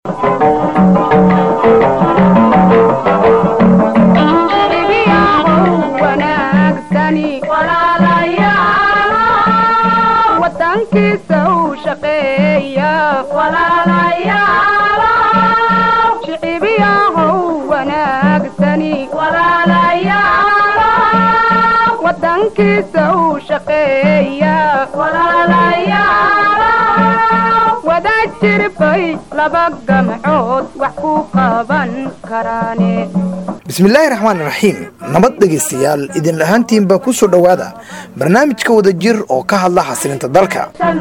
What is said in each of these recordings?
bismillaahi raxmaan raxiim nabad dhegaystayaal idin ahaantiinba ku soo dhowaada barnaamijka wada jir oo ka hadla xasilinta dalka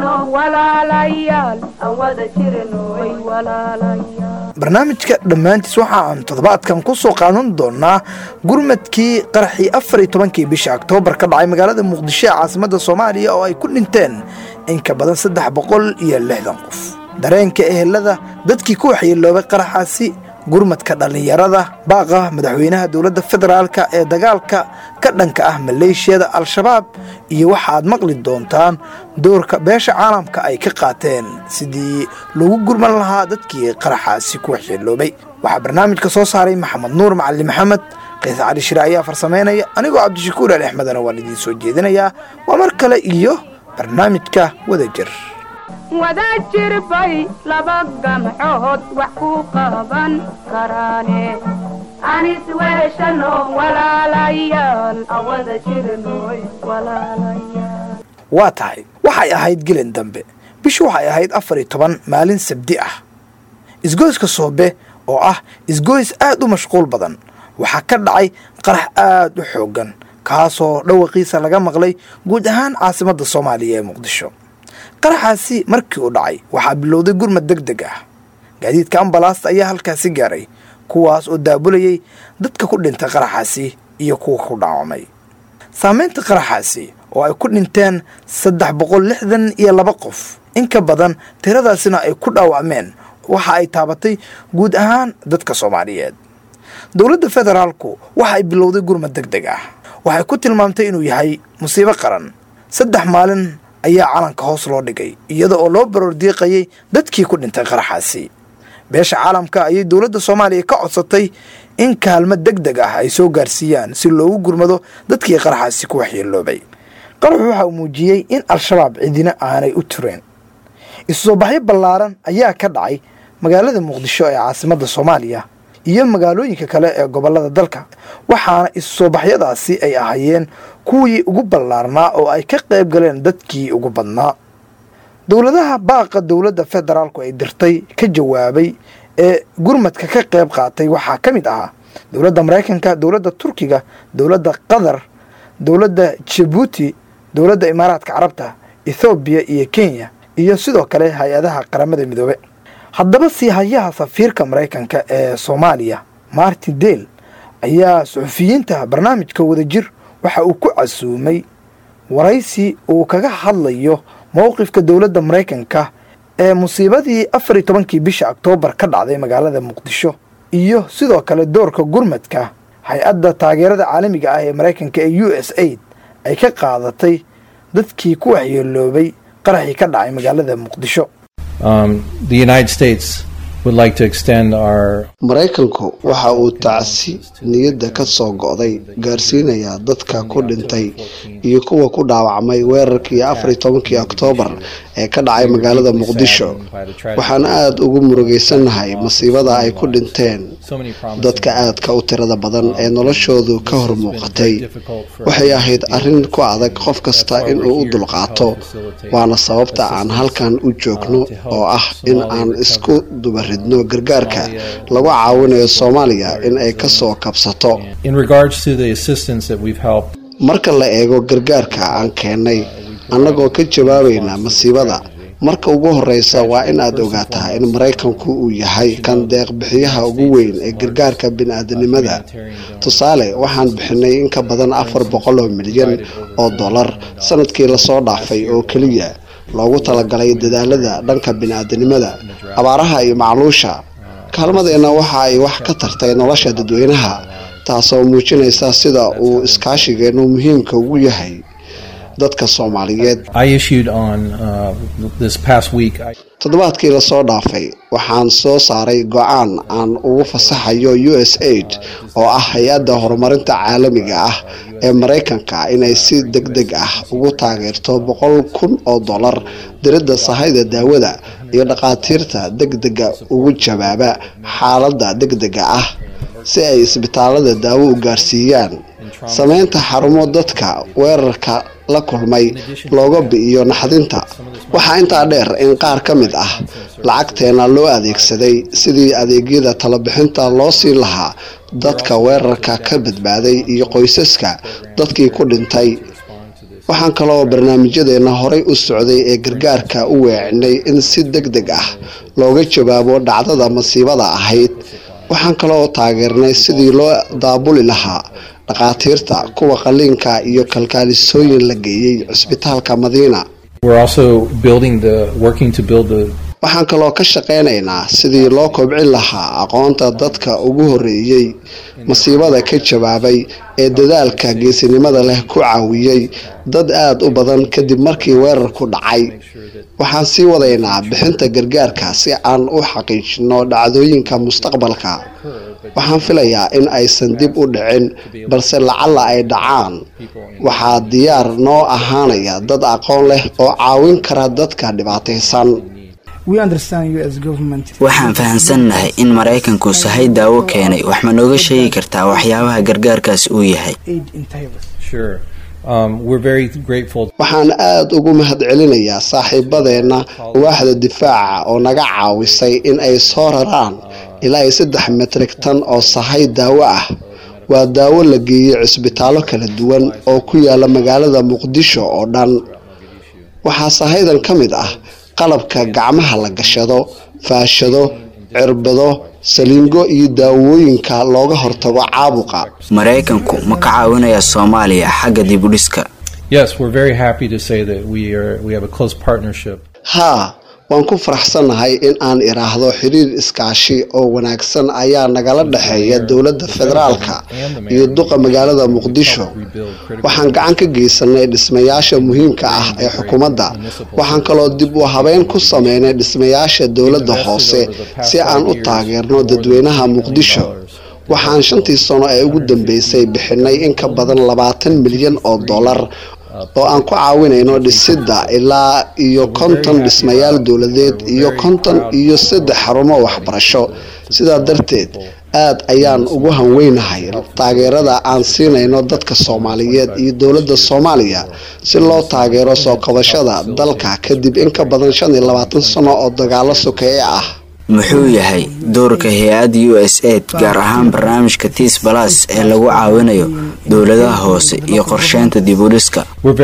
barnaamijka dhammaantiis waxa aan toddobaadkan ku soo qaadan doonaa gurmadkii qaraxii afar iyo tobankii bisha oktoobar ka dhacay magaalada muqdisho ee caasimada soomaaliya oo ay ku dhinteen in ka badan saddex boqol iyo lixdan qof dareenka ehelada dadkii ku waxyeeloobay qaraxaasi gurmadka dhallinyarada baaqa madaxweynaha dowladda federaalka ee dagaalka ka dhanka ah maleeshiyada al-shabaab iyo waxaaad maqli doontaan doorka beesha caalamka ay ka qaateen sidii lagu gurman lahaa dadkii qaraxaasi ku waxyeeloobay waxaa barnaamijka soo saaray maxamed nuur macali maxamed qiis cali shire ayaa farsamaynaya anigoo cabdishakuur ali axmedana waan idiin soo jeedinayaa waa mar kale iyo barnaamijka wada jir wada jirbay laba gamcood wax ku qaban karaane anis weeshano walaalayaal awada jirnoy walaalayaal waa tahay waxay ahayd gelin dambe bishu waxay ahayd afar iyo toban maalin sabdi ah isgoyska soobe oo ah isgoys aad u mashquul badan waxaa ka dhacay qarax aad u xooggan kaasoo dhawaqiisa laga maqlay guud ahaan caasimadda soomaaliya ee muqdisho qaraxaasi markii uu dhacay waxaa bilowday gurmad deg deg ah gaadiidka ambalaasta ayaa halkaasi gaaray kuwaas oo daabulayay dadka ku dhintay qaraxaasi iyo kuwa ku dhaawamay saamaynta qaraxaasi oo ay ku dhinteen saddex boqol lixdan iyo laba qof in ka badan tiradaasina ay ku dhaawacmeen waxa ay taabatay guud ahaan dadka soomaaliyeed dowladda federaalku waxa ay bilowday gurmad deg deg ah waxay ku tilmaamtay inuu yahay musiibo qaran saddex maalin ayaa calanka hoos loo dhigay iyada oo loo baroor diiqayay dadkii ku dhintay qaraxaasi beesha caalamka ayay dowladda soomaaliya ka codsatay in kaalmo deg deg ah ay soo gaarsiiyaan si loogu gurmado dadkii qaraxaasi ku waxyeeloobay qaraxu waxa uu muujiyey in al-shabaab cidina aanay u tureen isu soo baxyo ballaaran ayaa ka dhacay magaalada muqdisho ee caasimadda soomaaliya iyo magaalooyinka kale ee gobollada dalka waxaana isu soo baxyadaasi ay ahaayeen kuwii ugu ballaarnaa oo ay ka qayb galeen dadkii ugu badnaa dowladaha baaqa dowladda federaalku ay dirtay ka jawaabay ee gurmadka ka qayb qaatay waxaa ka mid ahaa dowladda maraykanka dowladda turkiga dowladda qatar dowladda jabuuti dowladda imaaraadka carabta ethoobiya iyo kenya iyo sidoo kale hay-adaha qaramada midoobe haddaba sii hayaha safiirka maraykanka ee soomaaliya martin dale ayaa suxufiyiinta barnaamijka wadajir waxa uu ku casuumay waraysi uu kaga hadlayo mowqifka dowladda maraykanka ee musiibadii afar iyo tobankii bisha oktoobar ka dhacday magaalada muqdisho iyo sidoo kale doorka gurmadka hay-adda taageerada caalamiga ah ee maraykanka ee u s aid ay ka qaadatay dadkii ku waxyeeloobay qaraxii ka dhacay magaalada muqdisho maraykanku waxa uu tacsi niyadda ka soo go'day gaarsiinayaa dadka ku dhintay iyo kuwa ku dhaawacmay weerarkii afariyo tobankii oktoobar ee ka dhacay magaalada muqdisho waxaan aada ugu murugaysannahay masiibada ay ku dhinteen dadka aadka u tirada badan ee noloshoodu ka hor muuqatay waxay ahayd arrin ku adag qof kasta inuu u dulqaato waana sababta aan halkan u joogno oo ah in aan isku dubaridno gargaarka lagu caawinayo soomaaliya in ay ka soo kabsato marka la eego gargaarka aan keennay annagoo ka jawaabayna masiibada marka ugu horeysa waa in aad ogaataa in maraykanku uu yahay kan deeqbixiyaha ugu weyn ee gargaarka bini-aadanimada tusaale waxaan bixinay in ka badan afar boqol oo milyan oo dollar sanadkii lasoo dhaafay oo keliya loogu talagalay dadaalada dhanka bini-aadanimada abaaraha iyo macluusha kaalmadeenna waxa ay wax ka tartay nolosha dadweynaha taasoo muujinaysa sida uu iskaashigeennu muhiimka ugu yahay dadka soomaaliyeed toddobaadkii lasoo dhaafay waxaan soo saaray go-aan aan ugu fasaxayo u s aid oo ah hay-adda horumarinta caalamiga ah ee maraykanka inay si deg deg ah ugu taageerto boqol kun oo dollar diridda sahayda daawada iyo dhakhaatiirta deg dega ugu jawaaba xaaladda deg dega ah si ay isbitaalada daawo u gaarsiiyaan sameynta xarumo dadka weerarka la kulmay looga bi'iyo naxdinta waxaa intaa dheer in qaar ka mid ah lacagteena loo adeegsaday sidii adeegyada talabixinta loo siin lahaa dadka weerarka ka badbaaday iyo qoysaska dadkii ku dhintay waxaan kaloo barnaamijyadeena horay u socday ee gargaarka u weecinay in si deg deg ah looga jawaabo dhacdada masiibada ahayd waxaan kaloo taageernay sidii loo daabuli lahaa dhakhaatiirta kuwa qaliinka iyo kalkaalisooyin la geeyey cisbitaalka madiina waxaan kaloo ka shaqaynaynaa sidii loo kobcin lahaa aqoonta dadka ugu horeeyey masiibada ka jawaabay ee dadaalka geesinimada leh ku caawiyey dad aada u badan kadib markii weerarku dhacay waxaan sii wadaynaa bixinta gargaarka si aan u xaqiijino dhacdooyinka mustaqbalka waxaan filayaa in aysan dib u dhicin balse lacalla ay dhacaan waxaa diyaar noo ahaanaya dad aqoon leh oo caawin kara dadka dhibaataysan waxaan fahamsannahay in maraykanku sahay daawo keenay wax ma nooga sheegi kartaa waxyaabaha gargaarkaas uu yahay waxaan aada ugu mahadcelinayaa saaxiibadeenna waaxda difaaca oo naga caawisay in ay soo raraan ilaa iyo saddex metrik tan oo sahay daawo ah waa daawo la geeyey cisbitaallo kala duwan oo ku yaala magaalada muqdisho oo dhan waxaa sahaydan ka mid ah qalabka gacmaha la gashado faashado cirbado saliingo iyo daawooyinka looga hortago caabuqa maraykanku ma ka caawinaya soomaaliya xagga dib u dhiska haa waan ku faraxsannahay in aan idhaahdo xiriir iskaashi oo wanaagsan ayaa nagala dhexeeya dowladda federaalka iyo duqa magaalada muqdisho waxaan gacan ka geysanay dhismayaasha muhiimka ah ee xukuumadda waxaan kaloo dib u habeyn ku sameynay dhismayaasha dowladda hoose si aan u taageerno dadweynaha muqdisho waxaan shantii sano ee ugu dambeysay bixinay in ka badan labaatan milyan oo dollar oo aan ku caawinayno dhisidda ilaa iyo konton dhismayaal dowladeed iyo konton iyo saddex xarumo waxbarasho sidaa darteed aad ayaan ugu hanweynahay taageerada aan siinayno dadka soomaaliyeed iyo dowladda soomaaliya si loo taageero soo qabashada dalka kadib in ka badan shan iyo labaatan sano oo dagaalo sokeeye ah muxuu yahay doorka hay-adda u s aid gaar ahaan barnaamijka tiis balas ee lagu caawinayo dowladaha hoose iyo qorsheynta dib u dhiska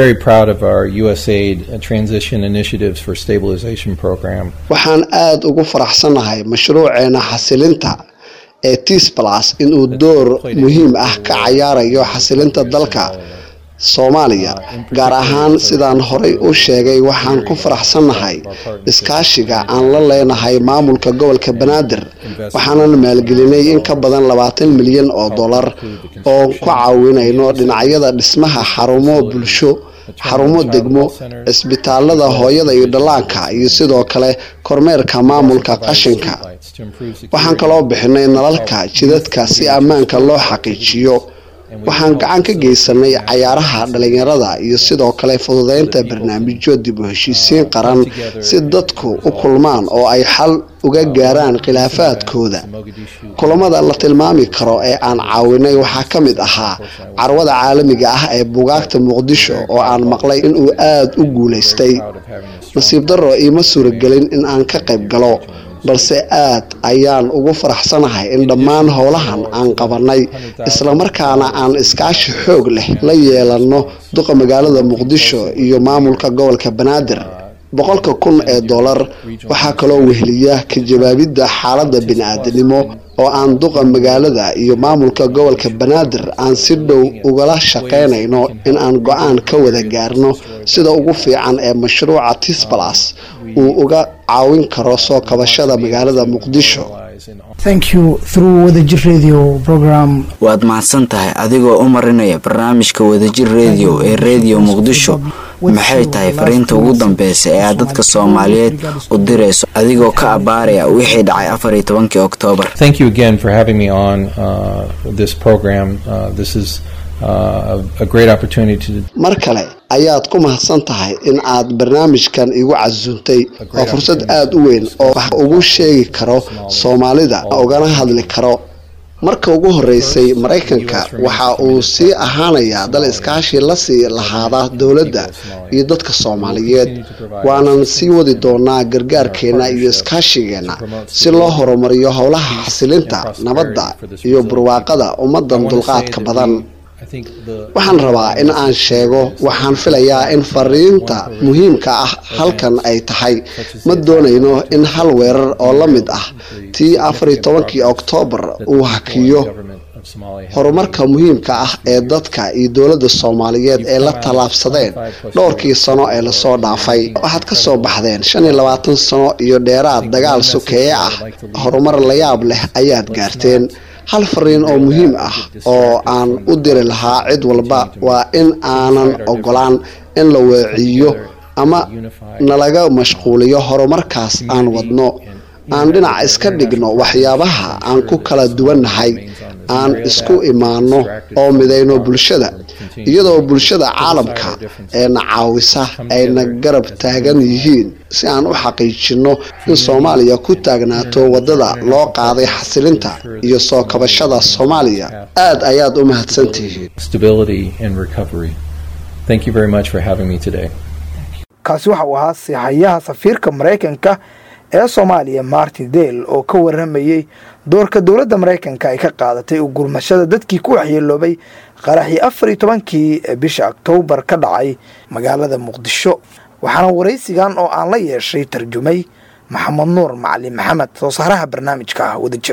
waxaan aada ugu faraxsannahay mashruuceena xasilinta ee tiis balas inuu door muhiim ah ka cayaarayo xasilinta dalka soomaaliya gaar ahaan sidaan horay u sheegay waxaan ku faraxsannahay iskaashiga aan la leenahay maamulka gobolka banaadir waxaanan maalgelinay in ka badan labaatan milyan oo dollar oo ku caawinayno dhinacyada dhismaha xarumo bulsho xarumo degmo cisbitaalada hooyada iyo dhallaanka iyo sidoo kale kormeerka maamulka qashinka waxaan kaloo bixinay nalalka jidadka si ammaanka loo xaqiijiyo waxaan gacan ka geysanay cayaaraha dhalinyarada iyo sidoo kale fududeynta barnaamijyo dib u heshiisiin qaran si dadku u kulmaan oo ay xal uga gaaraan khilaafaadkooda kulamada la tilmaami karo ee aan caawinay waxaa ka mid ahaa carwada caalamiga ah ee bugaagta muqdisho oo aan maqlay inuu aada u guulaystay nasiib darro iima suuragelin in aan ka qayb galo balse aad ayaan ugu faraxsanahay in dhammaan howlahan aan qabanay islamarkaana aan iskaashi xoog leh la yeelanno duqa magaalada muqdisho iyo maamulka gobolka banaadir boqolka kun ee dollar waxaa kaloo weheliya ka jawaabidda xaaladda bini-aadanimo oo aan duqa magaalada iyo maamulka gobolka banaadir aan si dhow ugala shaqaynayno in aan go-aan ka wada gaarno sida ugu fiican ee mashruuca tisbalas uu uga caawin karo soo kabashada magaalada muqdisho waad mahadsan tahay adigoo u marinaya barnaamijka wadajir rediyo ee rediyo muqdisho maxay tahay fariinta ugu dambeysa ee aad dadka soomaaliyeed u dirayso adigoo ka abaaraya wixii dhacay afar iyo tobankii oktoobar Thank you again for having me on uh, this program. Uh, this is uh, a, a great opportunity to mar kale ayaad ku mahadsan tahay in aad barnaamijkan igu casuuntay waa fursad aada u weyn oo wax ugu sheegi karo soomaalida ugana hadli karo marka ugu horeysay maraykanka waxa uu sii ahaanayaa dal iskaashi la sii lahaada dowladda iyo dadka soomaaliyeed waanan sii wadi doonaa gargaarkeenna iyo iskaashigeenna si loo horumariyo howlaha xasilinta nabadda iyo barwaaqada ummadan dulqaadka badan waxaan rabaa in aan sheego waxaan filayaa in fariinta muhiimka ah halkan ay tahay ma doonayno in hal weerar oo la mid ah tii afar iyo tobankii oktoobar uu hakiyo horumarka muhiimka ah ee dadka iyo dowladda soomaaliyeed ee la tallaabsadeen dhowrkii sano ee lasoo dhaafay waxaad ka soo baxdeen shan iyo labaatan sano iyo dheeraad dagaal sokeeye ah horumar layaab leh ayaad gaarteen hal fariin oo muhiim ah oo aan u diri lahaa cid walba waa in aanan ogolaan in la weeciyo ama nalaga mashquuliyo horumarkaas aan wadno aan dhinac iska dhigno waxyaabaha aan ku kala duwannahay aan isku imaano oo midayno bulshada iyadoo bulshada caalamka ee na caawisa ayna garab taagan yihiin si aan u xaqiijinno in soomaaliya ku taagnaato waddada loo qaaday xasilinta iyo soo kabashada soomaaliya aad ayaad u mahadsantihiin stability and recovery. Thank you very much for having me today. kaasi waxa uu ahaa siixayaha safiirka maraykanka ee soomaaliya martin dale oo ka waramayey doorka dowladda maraykanka ay ka qaadatay u gurmashada dadkii ku waxyeeloobay qaraxii afar iyo tobankii bisha oktoobar ka dhacay magaalada muqdisho waxaana waraysigan oo aan la yeeshay tarjumay maxamed nuur macalin maxamed soo saaraha barnaamijka ah wadajir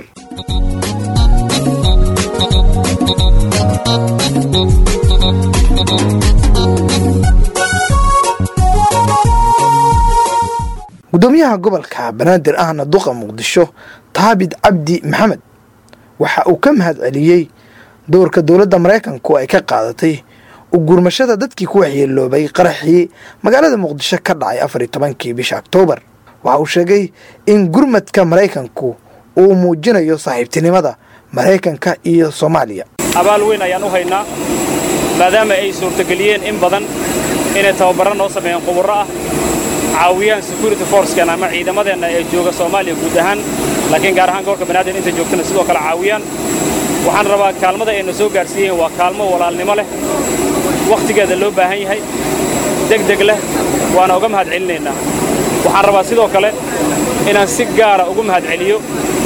gudoomiyaha gobolka banaadir ahna duqa muqdisho taabid cabdi maxamed waxa uu ka mahad celiyey doorka dowladda maraykanku ay ka qaadatay u gurmashada dadkii ku waxyeeloobay qaraxii magaalada muqdisho ka dhacay afar iyo tobankii bisha oktoobar waxa uu sheegay in gurmadka maraykanku uu muujinayo saaxiibtinimada maraykanka iyo soomaaliya abaal weyn ayaan u haynaa maadaama ay suurtageliyeen in badan inay tababarro noo sameeyeen quburro ah caawiyaan security forcekan ama ciidamadeenna ee jooga soomaaliya guud ahaan laakiin gaar ahaan gobolka banaadir inta joogtana sidoo kale caawiyaan waxaan rabaa kaalmada ayna soo gaarsiiyeen waa kaalmo walaalnimo leh wakhtigeeda loo baahan yahay degdeg leh waana uga mahad celinaynaa waxaan rabaa sidoo kale inaan si gaara ugu mahad celiyo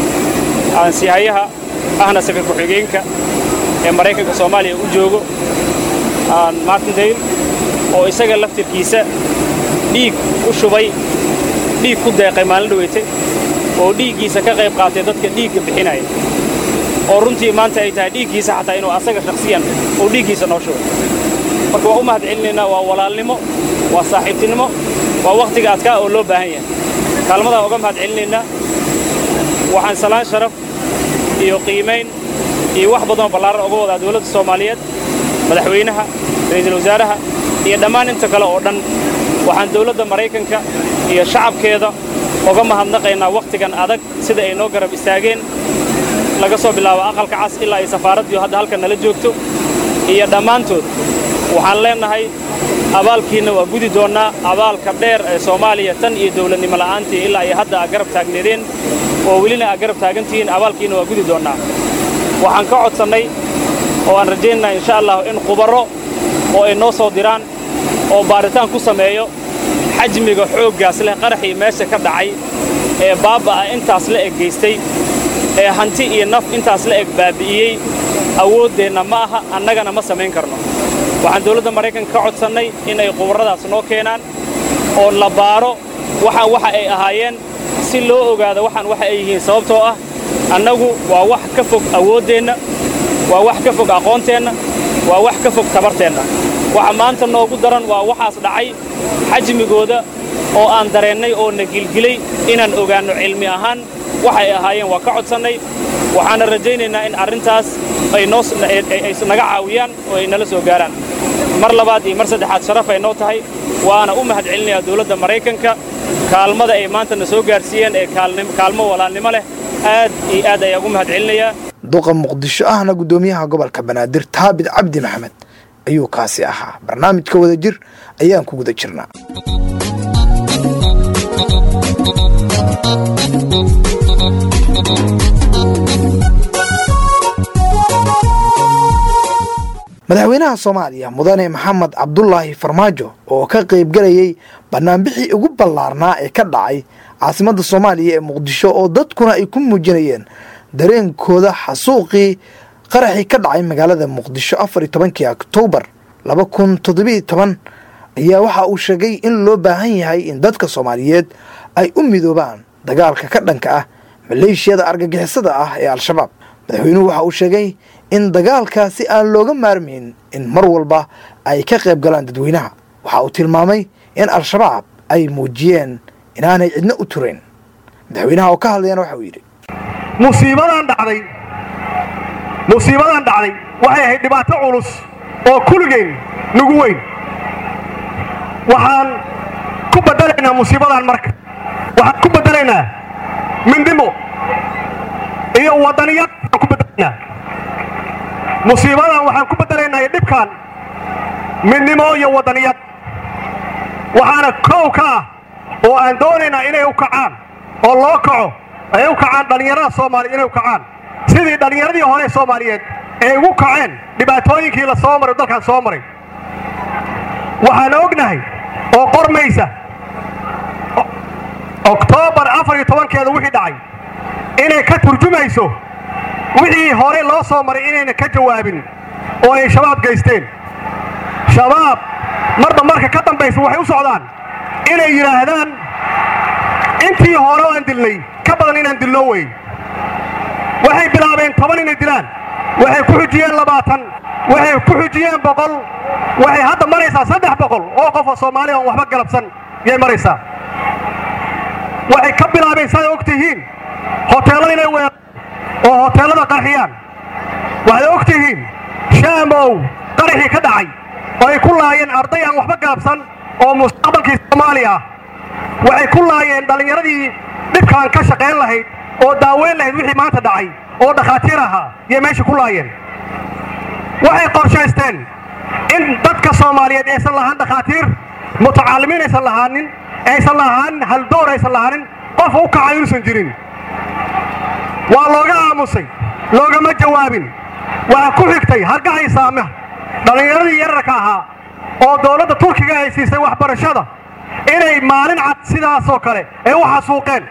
aansihayaha ahna safir ku-xigeenka ee maraykanka soomaaliya u joogo martin dale oo isaga laftirkiisa dhiig u shubay dhiig ku deeqay maalin dhaweyte oo dhiiggiisa ka qayb qaatay dadka dhiigga bixinaya oo runtii maanta ay tahay dhiiggiisa xataa inuu asaga shakhsiyan uu dhiiggiisa noo shubay marka waa u mahad celinaynaa waa walaalnimo waa saaxiibtinimo waa wakhtiga adkaa oo loo baahan yahay kaalmadaa uga mahad celinaynaa waxaan salaan sharaf iyo qiimayn iyo wax badanoo ballaaran uga wadaa dowladda soomaaliyeed madaxweynaha ra'iisul wasaaraha iyo dhammaan inta kale oo dhan waxaan dowladda maraykanka iyo shacabkeeda uga mahadnaqaynaa wakhtigan adag sida ay noo garab istaageen laga soo bilaabo aqalka cas ilaa ay safaaraddiiu hadda halkan nala joogto iyo dhammaantood waxaan leennahay abaalkiinna waa gudi doonnaa abaalka dheer ee soomaaliya tan iyo dowladnimo la'aantii ilaa ay hadda aad garab taagneedeen oo welina aad garab taagantihiin abaalkiinna waa gudi doonnaa waxaan ka codsannay oo aan rajaynaynaa insha allah in khubarro oo ay noo soo diraan oo baaritaan ku sameeyo xajmiga xooggaas leh qaraxii meesha ka dhacay ee baabba'a intaas la eg gaystay ee hanti iyo naf intaas la eg baabi'iyey awooddeenna ma aha annagana ma samayn karno waxaan dowladda maraykanka ka codsannay in ay qubarradaas noo keenaan oo la baaro waxaan waxa ay ahaayeen si loo ogaado waxaan waxa ay yihiin sababtoo ah annagu waa wax ka fog awooddeenna waa wax ka fog aqoonteenna waa wax ka fog tabarteenna waxa maanta noogu daran waa waxaas dhacay xajmigooda oo aan dareennay oo na gilgilay inaan ogaanno cilmi ahaan waxay ahaayeen waa ka codsannay waxaana rajaynaynaa in arrintaas ay naga caawiyaan oo ay nala soo gaaraan mar labaad iyo mar saddexaad sharaf ay noo tahay waana u mahad celinayaa dowladda maraykanka kaalmada ay maantana soo gaarsiiyeen ee kaalmo walaalnimo leh aad iyo aad ayaan ugu mahad celinayaa duqa muqdisho ahna guddoomiyaha gobolka banaadir taabid cabdi maxamed ayuu kaasi ahaa barnaamijka wadajir ayaan ku guda jirnaa madaxweynaha soomaaliya mudane maxamed cabdulaahi farmaajo oo ka qaybgalayay banaanbixii ugu ballaarnaa ee ka dhacay caasimadda soomaaliya ee muqdisho oo dadkuna ay ku muujinayeen dareenkooda xasuuqii qaraxii ka dhacay magaalada muqdisho afar iyo tobankii oktoobar laba kun toddobiiyo toban ayaa waxa uu sheegay in loo baahan yahay in dadka soomaaliyeed ay u midoobaan dagaalka ka dhanka ah maleeshiyada argagixisada ah ee al-shabaab madaxweynuhu waxa uu sheegay in dagaalkaasi aan looga maarmayn in mar walba ay ka qayb galaan dadweynaha waxa uu tilmaamay in al-shabaab ay muujiyeen inaanay cidna u turayn madaxweynaha oo ka hadlayana waxa uu yidhi musiibadan dhacday musiibadan dhacday waxay ahayd dhibaato culus oo kulligeen nagu weyn waxaan ku beddelaynaa musiibadan marka waxaan ku beddelaynaa mindimo iyo waddaniyad aan ku beddelaynaa musiibadan waxaan ku beddelaynaa iyo dhibkan midnimo iyo waddaniyad waxaana kow ka ah oo aan doonaynaa inay u kacaan oo loo kaco ay u kacaan dhallinyarada soomaaliya inay u kacaan sidii dhallinyaradii hore soomaaliyeed ay ugu kaceen dhibaatooyinkii la soo maray dalkan soo maray waxaan ognahay oo qormaysa oktoobar afar iyo tobankeeda wixii dhacay inay ka turjumayso wixii hore loo soo maray inayna ka jawaabin oo ay shabaab geysteen shabaab marba marka ka dambaysa waxay u socdaan inay yidhaahdaan intii hore oo aan dilnay ka badan inaan dilno wey waxay bilaabeen toban inay dilaan waxay ku xujiyeen labaatan waxay ku xujiyeen boqol waxay hadda maraysaa saddex boqol oo qof oo soomaaliya oon waxba galabsan yay maraysaa waxay ka bilaabeen siday og tihiin hoteellada inay weeraan oo hoteellada qarxiyaan waxaad og tihiin shaamow qaraxii ka dhacay oo ay ku laayeen arday aan waxba galabsan oo mustaqbalkii soomaaliya ah waxay ku laayeen dhallinyaradii dhibkaan ka shaqayn lahayd oo daaweyn lahayd wixii maanta dhacay oo dhakhaatiir ahaa yay meesha ku laayeen waxay qorshaysteen in dadka soomaaliyeed aysan lahaan dhakhaatiir mutacaalimiin aysan lahaanin aysan lahaanin haldoor aysan lahaanin qof u kaca inuusan jirin waa looga aamusay loogama jawaabin waxaa ku xigtay hargahay saama dhallinyaradii yararka ahaa oo dowladda turkiga ay siisay waxbarashada inay maalin cad sidaasoo kale ay u xasuuqeen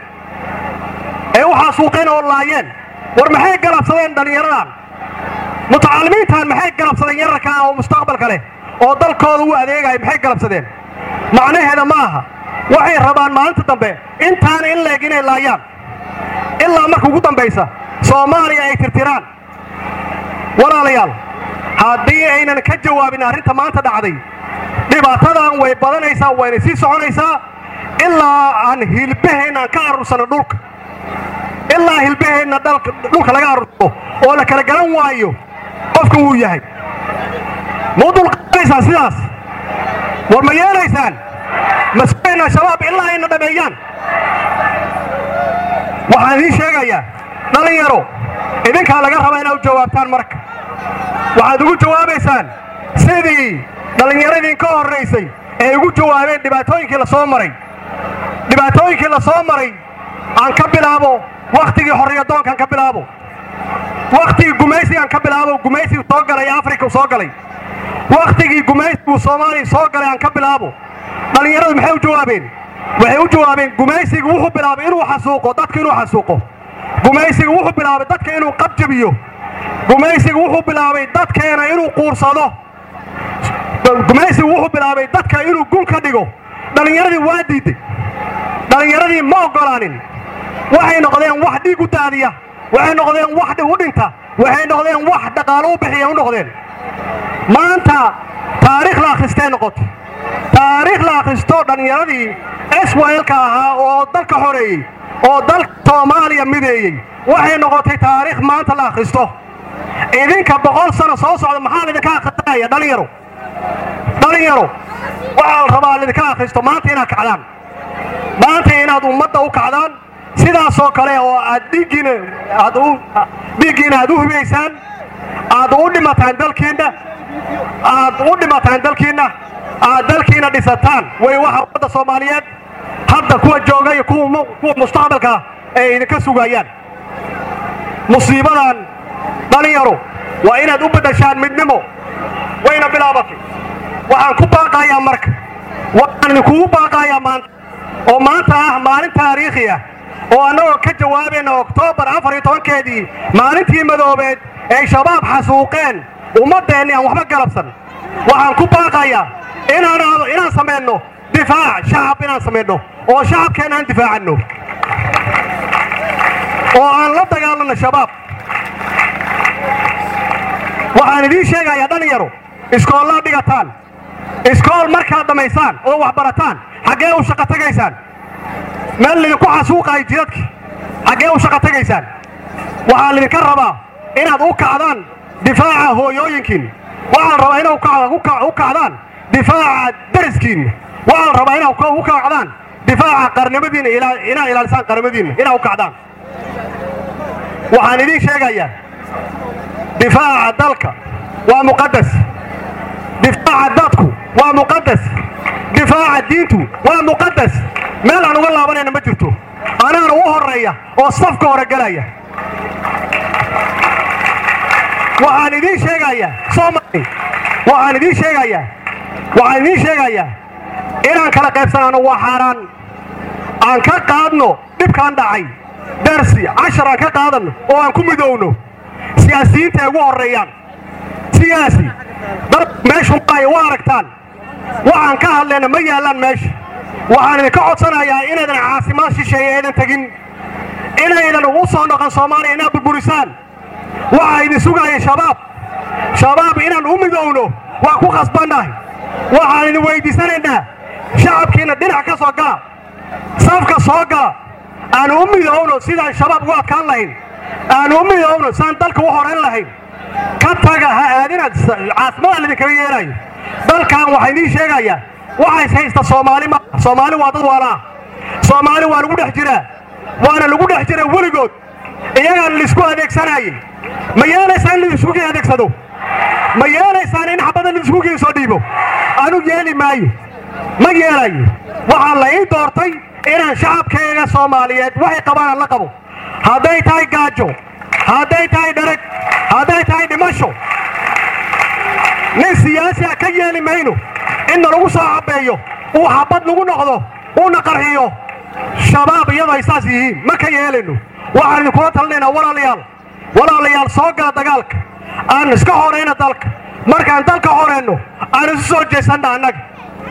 ay u xasuuqeen oo laayeen war maxay galabsadeen dhallinyaradan mutacaalimiintan maxay galabsadeen yararkaa oo mustaqbalka leh oo dalkooda u adeegaya maxay galabsadeen macnaheeda ma aha waxay rabaan maalinta dambe intaana in leeg inay laayaan ilaa marka ugu dambaysa soomaaliya ay tirtiraan walaalayaal haddii aynan ka jawaabin arrinta maanta dhacday dhibaatadan way badanaysaa wayna sii soconaysaa ilaa aan hilbaheenna aan ka arursano dhulka ilaa hilbaheenna dhulka laga arursano oo la kala garan waayo qofka wuu yahay muu dulqaadanaysaan sidaas war ma yeelaysaan masayna shabaab ilaa ayna dhameeyaan waxaan idiin sheegayaa dhallinyaro idinkaa laga rabaa inaad u jawaabtaan marka waxaad ugu jawaabaysaan sidii dhallinyaradii ka horraysay ee ugu jawaabeen dhibaatooyinkii la soo maray dhibaatooyinkii la soo maray aan ka bilaabo wakhtigii xorriyadoonkaan ka bilaabo wakhtigii gumaysigaan ka bilaabo gumaysigu soo galay afrika soo galay wakhtigii gumaysigu soomaaliya soo galay aan ka bilaabo dhallinyaradu maxay u jawaabeen waxay u jawaabeen gumaysigu wuxuu bilaabay inuu xasuuqo dadka inuu xasuuqo gumaysigu wuxuu bilaabay dadka inuu qabjabiyo gumaysigu wuxuu bilaabay dadkeena inuu quursado gumaysigu wuxuu bilaabay dadka inuu gun ka dhigo dhallinyaradii waa diiday dhallinyaradii ma oggolaanin waxay noqdeen wax dhiig u daadiya waxay noqdeen wax u dhinta waxay noqdeen wax dhaqaalo u bixiya u noqdeen maanta taariikh la akhristay noqoto taariikh la akhristo dhallinyaradii swlka ahaa oo dalka xoreeyey oo dalka soomaaliya mideeyey waxay noqotay taariikh maanta la akhristo idinka boqol sano soo socda maxaa laydinka akhrisanaya dhallinyaro dhallinyaro waxaa la rabaa lidinka akhristo maanta inaad kacdaan maanta inaad ummadda u kacdaan sidaasoo kale oo aad dhiiggiina aad u dhiiggiina aad u hubaysaan aad u dhimataan dalkiinna aad u dhimataan dalkiinna aad dalkiina dhisataan way waxa ummadda soomaaliyeed hadda kuwa jooga iyo kuwa mu- kuwa mustaqbalka ay idinka sugayaan musiibadan dhalinyaro waa inaad u beddeshaan midnimo wayna bilaabatay waxaan ku baaqayaa marka waxaan idinkugu baaqayaa maanta oo maanta ah maalin taariikhi ah oo annagoo ka jawaabayna oktoobar afar iyo tobankeedii maalintii madoobeed ay shabaab xasuuqeen ummaddeenni aan waxba galabsan waxaan ku baaqayaa inaan inaan samayno difaac shacab inaan samayno oo shacabkeenna aan difaacanno oo aan la dagaalanno shabaab waxaan idiin sheegayaa dhalinyaro iskoollaad dhigataan iskool markaad dhammaysaan oo wax barataan xaggee u shaqo tegaysaan meel lidinku xasuuqayo jidadka xaggee u shaqo tegaysaan waxaa lidinka rabaa inaad u kacdaan difaaca hooyooyinkiinna waxaa la rabaa inaad u kacda- u kac- u kacdaan difaaca dariskiinna waxaa la rabaa inaad u kacdaan difaaca qarnimadiinna ilaa- inaad ilaalisaan qarnimadiinna inaad u kacdaan waxaan idiin sheegayaa difaaca dalka waa muqadas difaaca dadku waa muqadas difaaca diintu waa muqadas meel aan uga laabanayna ma jirto anaana u horreeya oo safka hore gelaya waxaan idiin sheegayaa soomaali waxaan idiin sheegayaa waxaan idiin sheegayaa inaan kala qaybsanaano waa xaaraan aan ka qaadno dhibkaan dhacay darsi cashar aan ka qaadanno oo aan ku midowno siyaasiyiinta ay ugu horreeyaan siyaasi dal meeshu maayo waa aragtaan waxaan ka hadlayna ma yaallaan meesha waxaan idinka codsanayaa inaydan caasimad shisheeye aydan tegin inaydan ugu soo noqon soomaaliya inaad burburisaan waxaa idin sugaya shabaab shabaab inaan u midowno waa ku khasbannahay waxaan idin weyddiisanaynaa shacabkiinna dhinac ka soo gala safka soo gala aan u midowno sidaan shabaab ugu adkaan lahayn aan u midowno saan dalka u horayn lahayn ka taga ha aadinaad caasimada lidinkaga yeelayo dalkan waxaa idiin sheegayaa waxays haysta soomaali ma soomaali waa dad waalaa soomaali waa lagu dhex jiraa waana lagu dhex jira weligood iyagaan laisku adeegsanayay ma yeelaysaan in laiskugi adeegsado ma yeelaysaan in xabada laiskugi soo dhiibo anu yeeli maayo ma yeelayo waxaa la ii doortay inaan shacabkayga soomaaliyeed waxay qabaan aan la qabo hadday tahay gaajo hadday tahay dharag hadday tahay dhimasho nin siyaasi ah ka yeeli mayno inna lagu soo cabeeyo uu xabad nagu noqdo uuna qarxiyo shabaab iyadoo ay saas yihiin ma ka yeelayno waxaan idinkula talinaynaa walaalayaal walaalayaal soo gala dagaalka aan iska horayna dalka markaan dalka horayno aan isu soo jeesanna annaga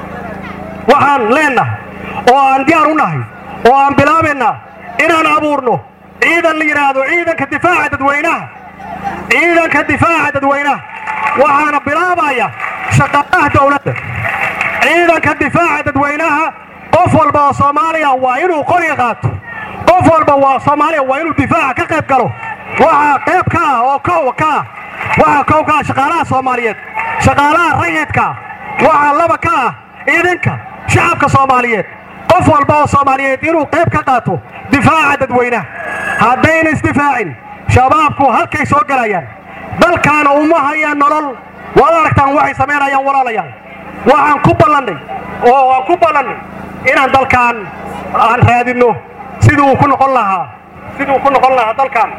waxaan leennahay oo aan diyaar u nahay oo aan bilaabaynaa inaan abuurno ciidan la yidhaahdo ciidanka difaaca dadweynaha ciidanka difaaca dadweynaha waxaana bilaabaya shaqaalaha dowladda ciidanka difaaca dadweynaha qof walba oo soomaaliya waa inuu qoriga qaato qof walba waa soomaaliya waa inuu difaaca ka qayb galo waxaa qayb ka ah oo kow ka ah waxaa kow ka ah shaqaalaha soomaaliyeed shaqaalaha rayidka waxaa laba ka ah idinka shacabka soomaaliyeed qof walba oo soomaaliyeed inuu qayb ka qaato difaaca dadweynaha haddayna isdifaacin shabaabku halkay soo gelayaan dalkaana uma hayaan nolol waad aragtaan waxay samaynayaan walaalayaal waxaan ku ballannay oo waan ku ballannay inaan dalkaan aan raadinno siduu ku noqon lahaa siduu ku noqon lahaa dalkaan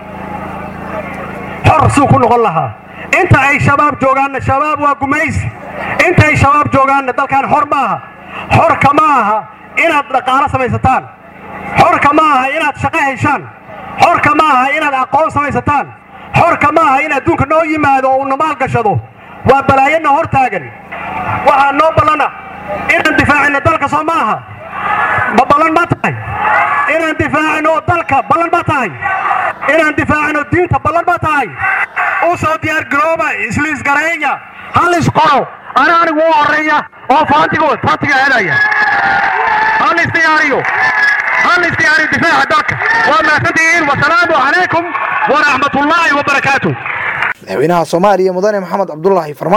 xor siduu ku noqon lahaa inta ay shabaab joogaanna shabaab waa gumaysi inta ay shabaab joogaanna dalkaan xor ma aha xorka ma aha inaad dhaqaalo samaysataan xorka ma aha inaad shaqo heshaan xorka ma aha inaad aqoon samaysataan xorka ma aha in adduunka noo yimaado oo uuna maal gashado waa balaayana hor taagan waxaa noo ballana inaan difaacino dalka soo ma aha ma ballan ma tahay inaan difaacino dalka ballan ma tahay inaan difaacino diinta ballan ma tahay u soo diyaar garooba isliisgareeya hal isqoro ana anigu u horeeya oo faantiga faantiga helaya hal isdiyaariyo hal isdiyaariyo difaaca dalka waa mahadsantihiin wasalaamu calaykum waraxmatullaahi wabarakaatuh madaxweynaha soomaaliya mudane maxamed cabdulaahi farmaajo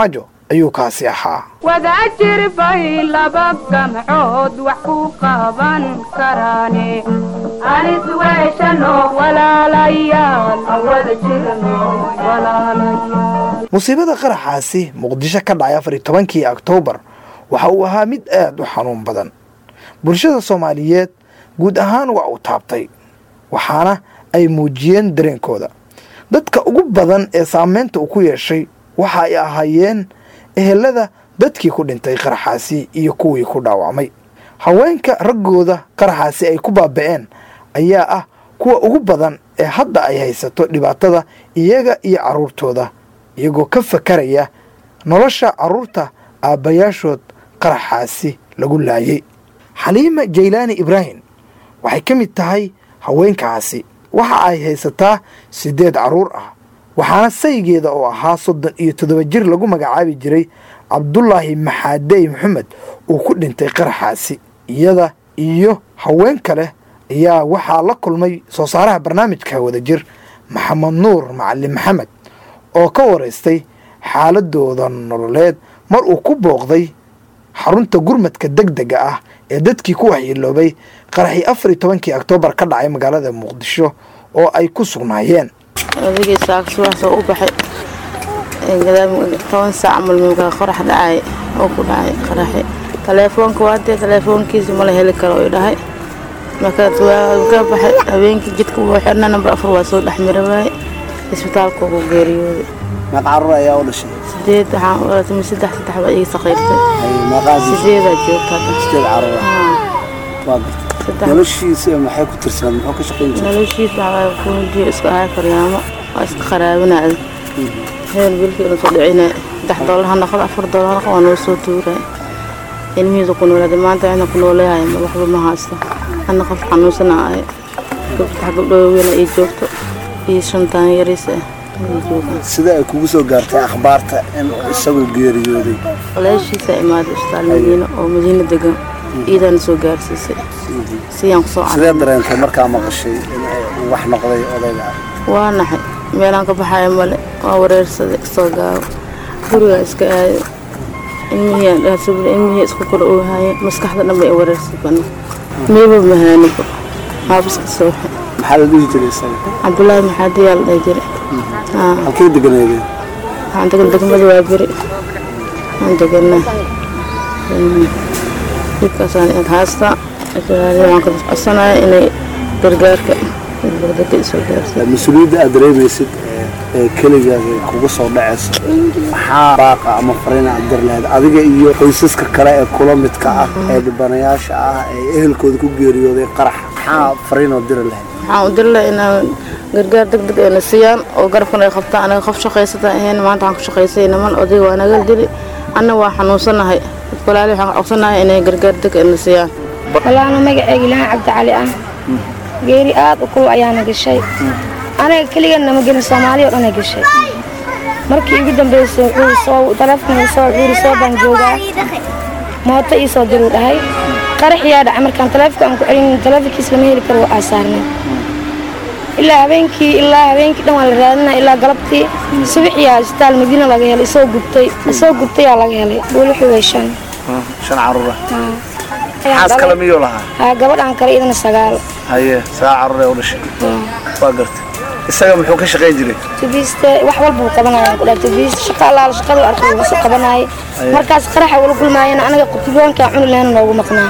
ayuu kaasi ahaa wadaajir bay laba gamcood wax ku qaban karaane anis weeshano walaalayaal wada jirno walaalayaal musiibada qaraxaasi muqdisho ka dhacay afar iyo tobankii oktoobar waxa uu ahaa mid aad u xanuun badan bulshada soomaaliyeed guud ahaan waa uu taabtay waxaana ay muujiyeen dareenkooda dadka ugu badan ee saameynta uu ku yeeshay waxa ay ahaayeen ehelada dadkii ku dhintay qaraxaasi iyo kuwii ku dhaawacmay haweenka raggooda qaraxaasi ay ku baaba'een ayaa ah kuwa ugu badan ee hadda ay haysato dhibaatada iyaga iyo carruurtooda iyagoo ka fakaraya nolosha carruurta aabbayaashood qaraxaasi lagu laayay xaliima jaylaani ibraahim waxay ka mid tahay haweenkaasi waxa ay haysataa siddeed carruur ah waxaana saygeeda oo ahaa soddon iyo toddoba jir lagu magacaabi jiray cabdulaahi maxaadey maxamed uu ku dhintay qaraxaasi iyada iyo haween kale ayaa waxaa la kulmay soo saaraha barnaamijka wadajir maxamed nuur macalin maxamed oo ka waraystay xaaladooda nololeed mar uu ku booqday xarunta gurmadka deg dega ah ee dadkii ku waxyeeloobay qaraxii afar iyo tobankii oktoobar ka dhacay magaalada muqdisho oo ay ku sugnaayeen adigii saaksuwaasoo u baxay toban saac malmulka qorax dhacay oo ku dhacay qaraxi taleefoonka waadee taleefoonkiisa mala heli karo ay dhahay markaas waa ka baxay habeenkii jidka wuu xirna nambar afar waa soo dhex mira waaye isbitaalka ugu geeriyooday meeq carruur ayaa u dhashay sideed waxaan u dhalatay saddex saddex baa iga saqiirtay meeqaadii sideedaa joogta hadda sideed carruur ah Haa, waa gartay saddex noloshiisa maxay ku tirsanaa muxuu ka shaqayn jiray noloshiis waxaa fuujiyo iska ahaa faryaamo waa iska qaraabinaada heel bilkii ina soo dhicina saddex doolar ha noqdo afar doolar ha noqdo waa noo soo tuuray ilmihiisa ku noolaaday maanta cidna ku nooleeyahay ma waxba ma haysto ana qof xanuunsana ahay gabdhax gabdhoo weyn ay joogto iyo shantaan yariis ah ay joogaan sida ay kugu soo gaartay akhbaarta in isagu geeriyooday walaashiisa imaaday isbitaal madiine oo madiine degan iidaana soo gaarsiisay siyaan kusoo cad sidee dareentay markaa maqashay in uu wax noqday odayga ah waa naxay meelaan ka baxayo male waa wareersaday soo gaabo gurigaa iska aaday ilmihii dhaasubla ilmihii isku kor oohaye maskaxda dhan bay i wareersay bana miiba mahaanibo haabiska sooxe maxaa la dhihi jiray isaga cabdulaahi maxaadiyaa la dhihi jiray haa halkay deganeedeen waxaan degan degmada waa beri waan deganaa dhibkaasaan id haystaa waan ka codsanaya inay gargaarka degdega isoo gaarsiiyo mas-uuliyadda aad dareemaysid ee- ee keligaaga kugu soo dhacaysa maxaa baaqa ama fariin aad dir lahayd adiga iyo qoysaska kale ee kula midka ah ee dhibanayaasha ah ee ehelkooda ku geeriyooday qarax maxaa fariin oo diri lahayd waxaan u diri lahaa inaan gargaar deg deg ayna siiyaan oo garabkan ay qabtaan anaga qof shaqaysata ahayn maanta waxaan ku shaqaysay niman odayga waa naga dili anna waa xanuunsanahay dadka walaali waxaan codsanahay inay gargaar deg ayna siiyaan walaana magaceyga ilahan cabdicali ah geeri aad u kulul ayaana gashay aniga keligan nama gelin soomaaliya oo dhan ay gashay markii igu dambeysay wuxuu soo taleefonka soo wuxuu soo baan joogaa mooto ii soo diruu dhahay qaraxiyaa dhacay markaan taleefonka aan ku celin taleefonkiis lama heli karo waa saarnay ilaa habeenkii ilaa habeenkii dhan waa la raadinaya ilaa galabtii subaxiyaa isbitaal madiina laga helay isoo gubtay isoo gubtayaa laga helay buulixi way shan shan caruura Ayaan xaas kale dhalay. miyuu lahaa haa gabadhaan kale idana sagaal haye sagaa caruur ee u dhashay waa gartay isaga muxuu ka shaqayn jiray tubiiste wax walba uu qabanaya ku dhahay tubiiste shaqa allaala shaqada arkay uu soo qabanayay markaas qaraxa wala kulmaayana anaga qutiboonka cuni lehna noogu maqnaa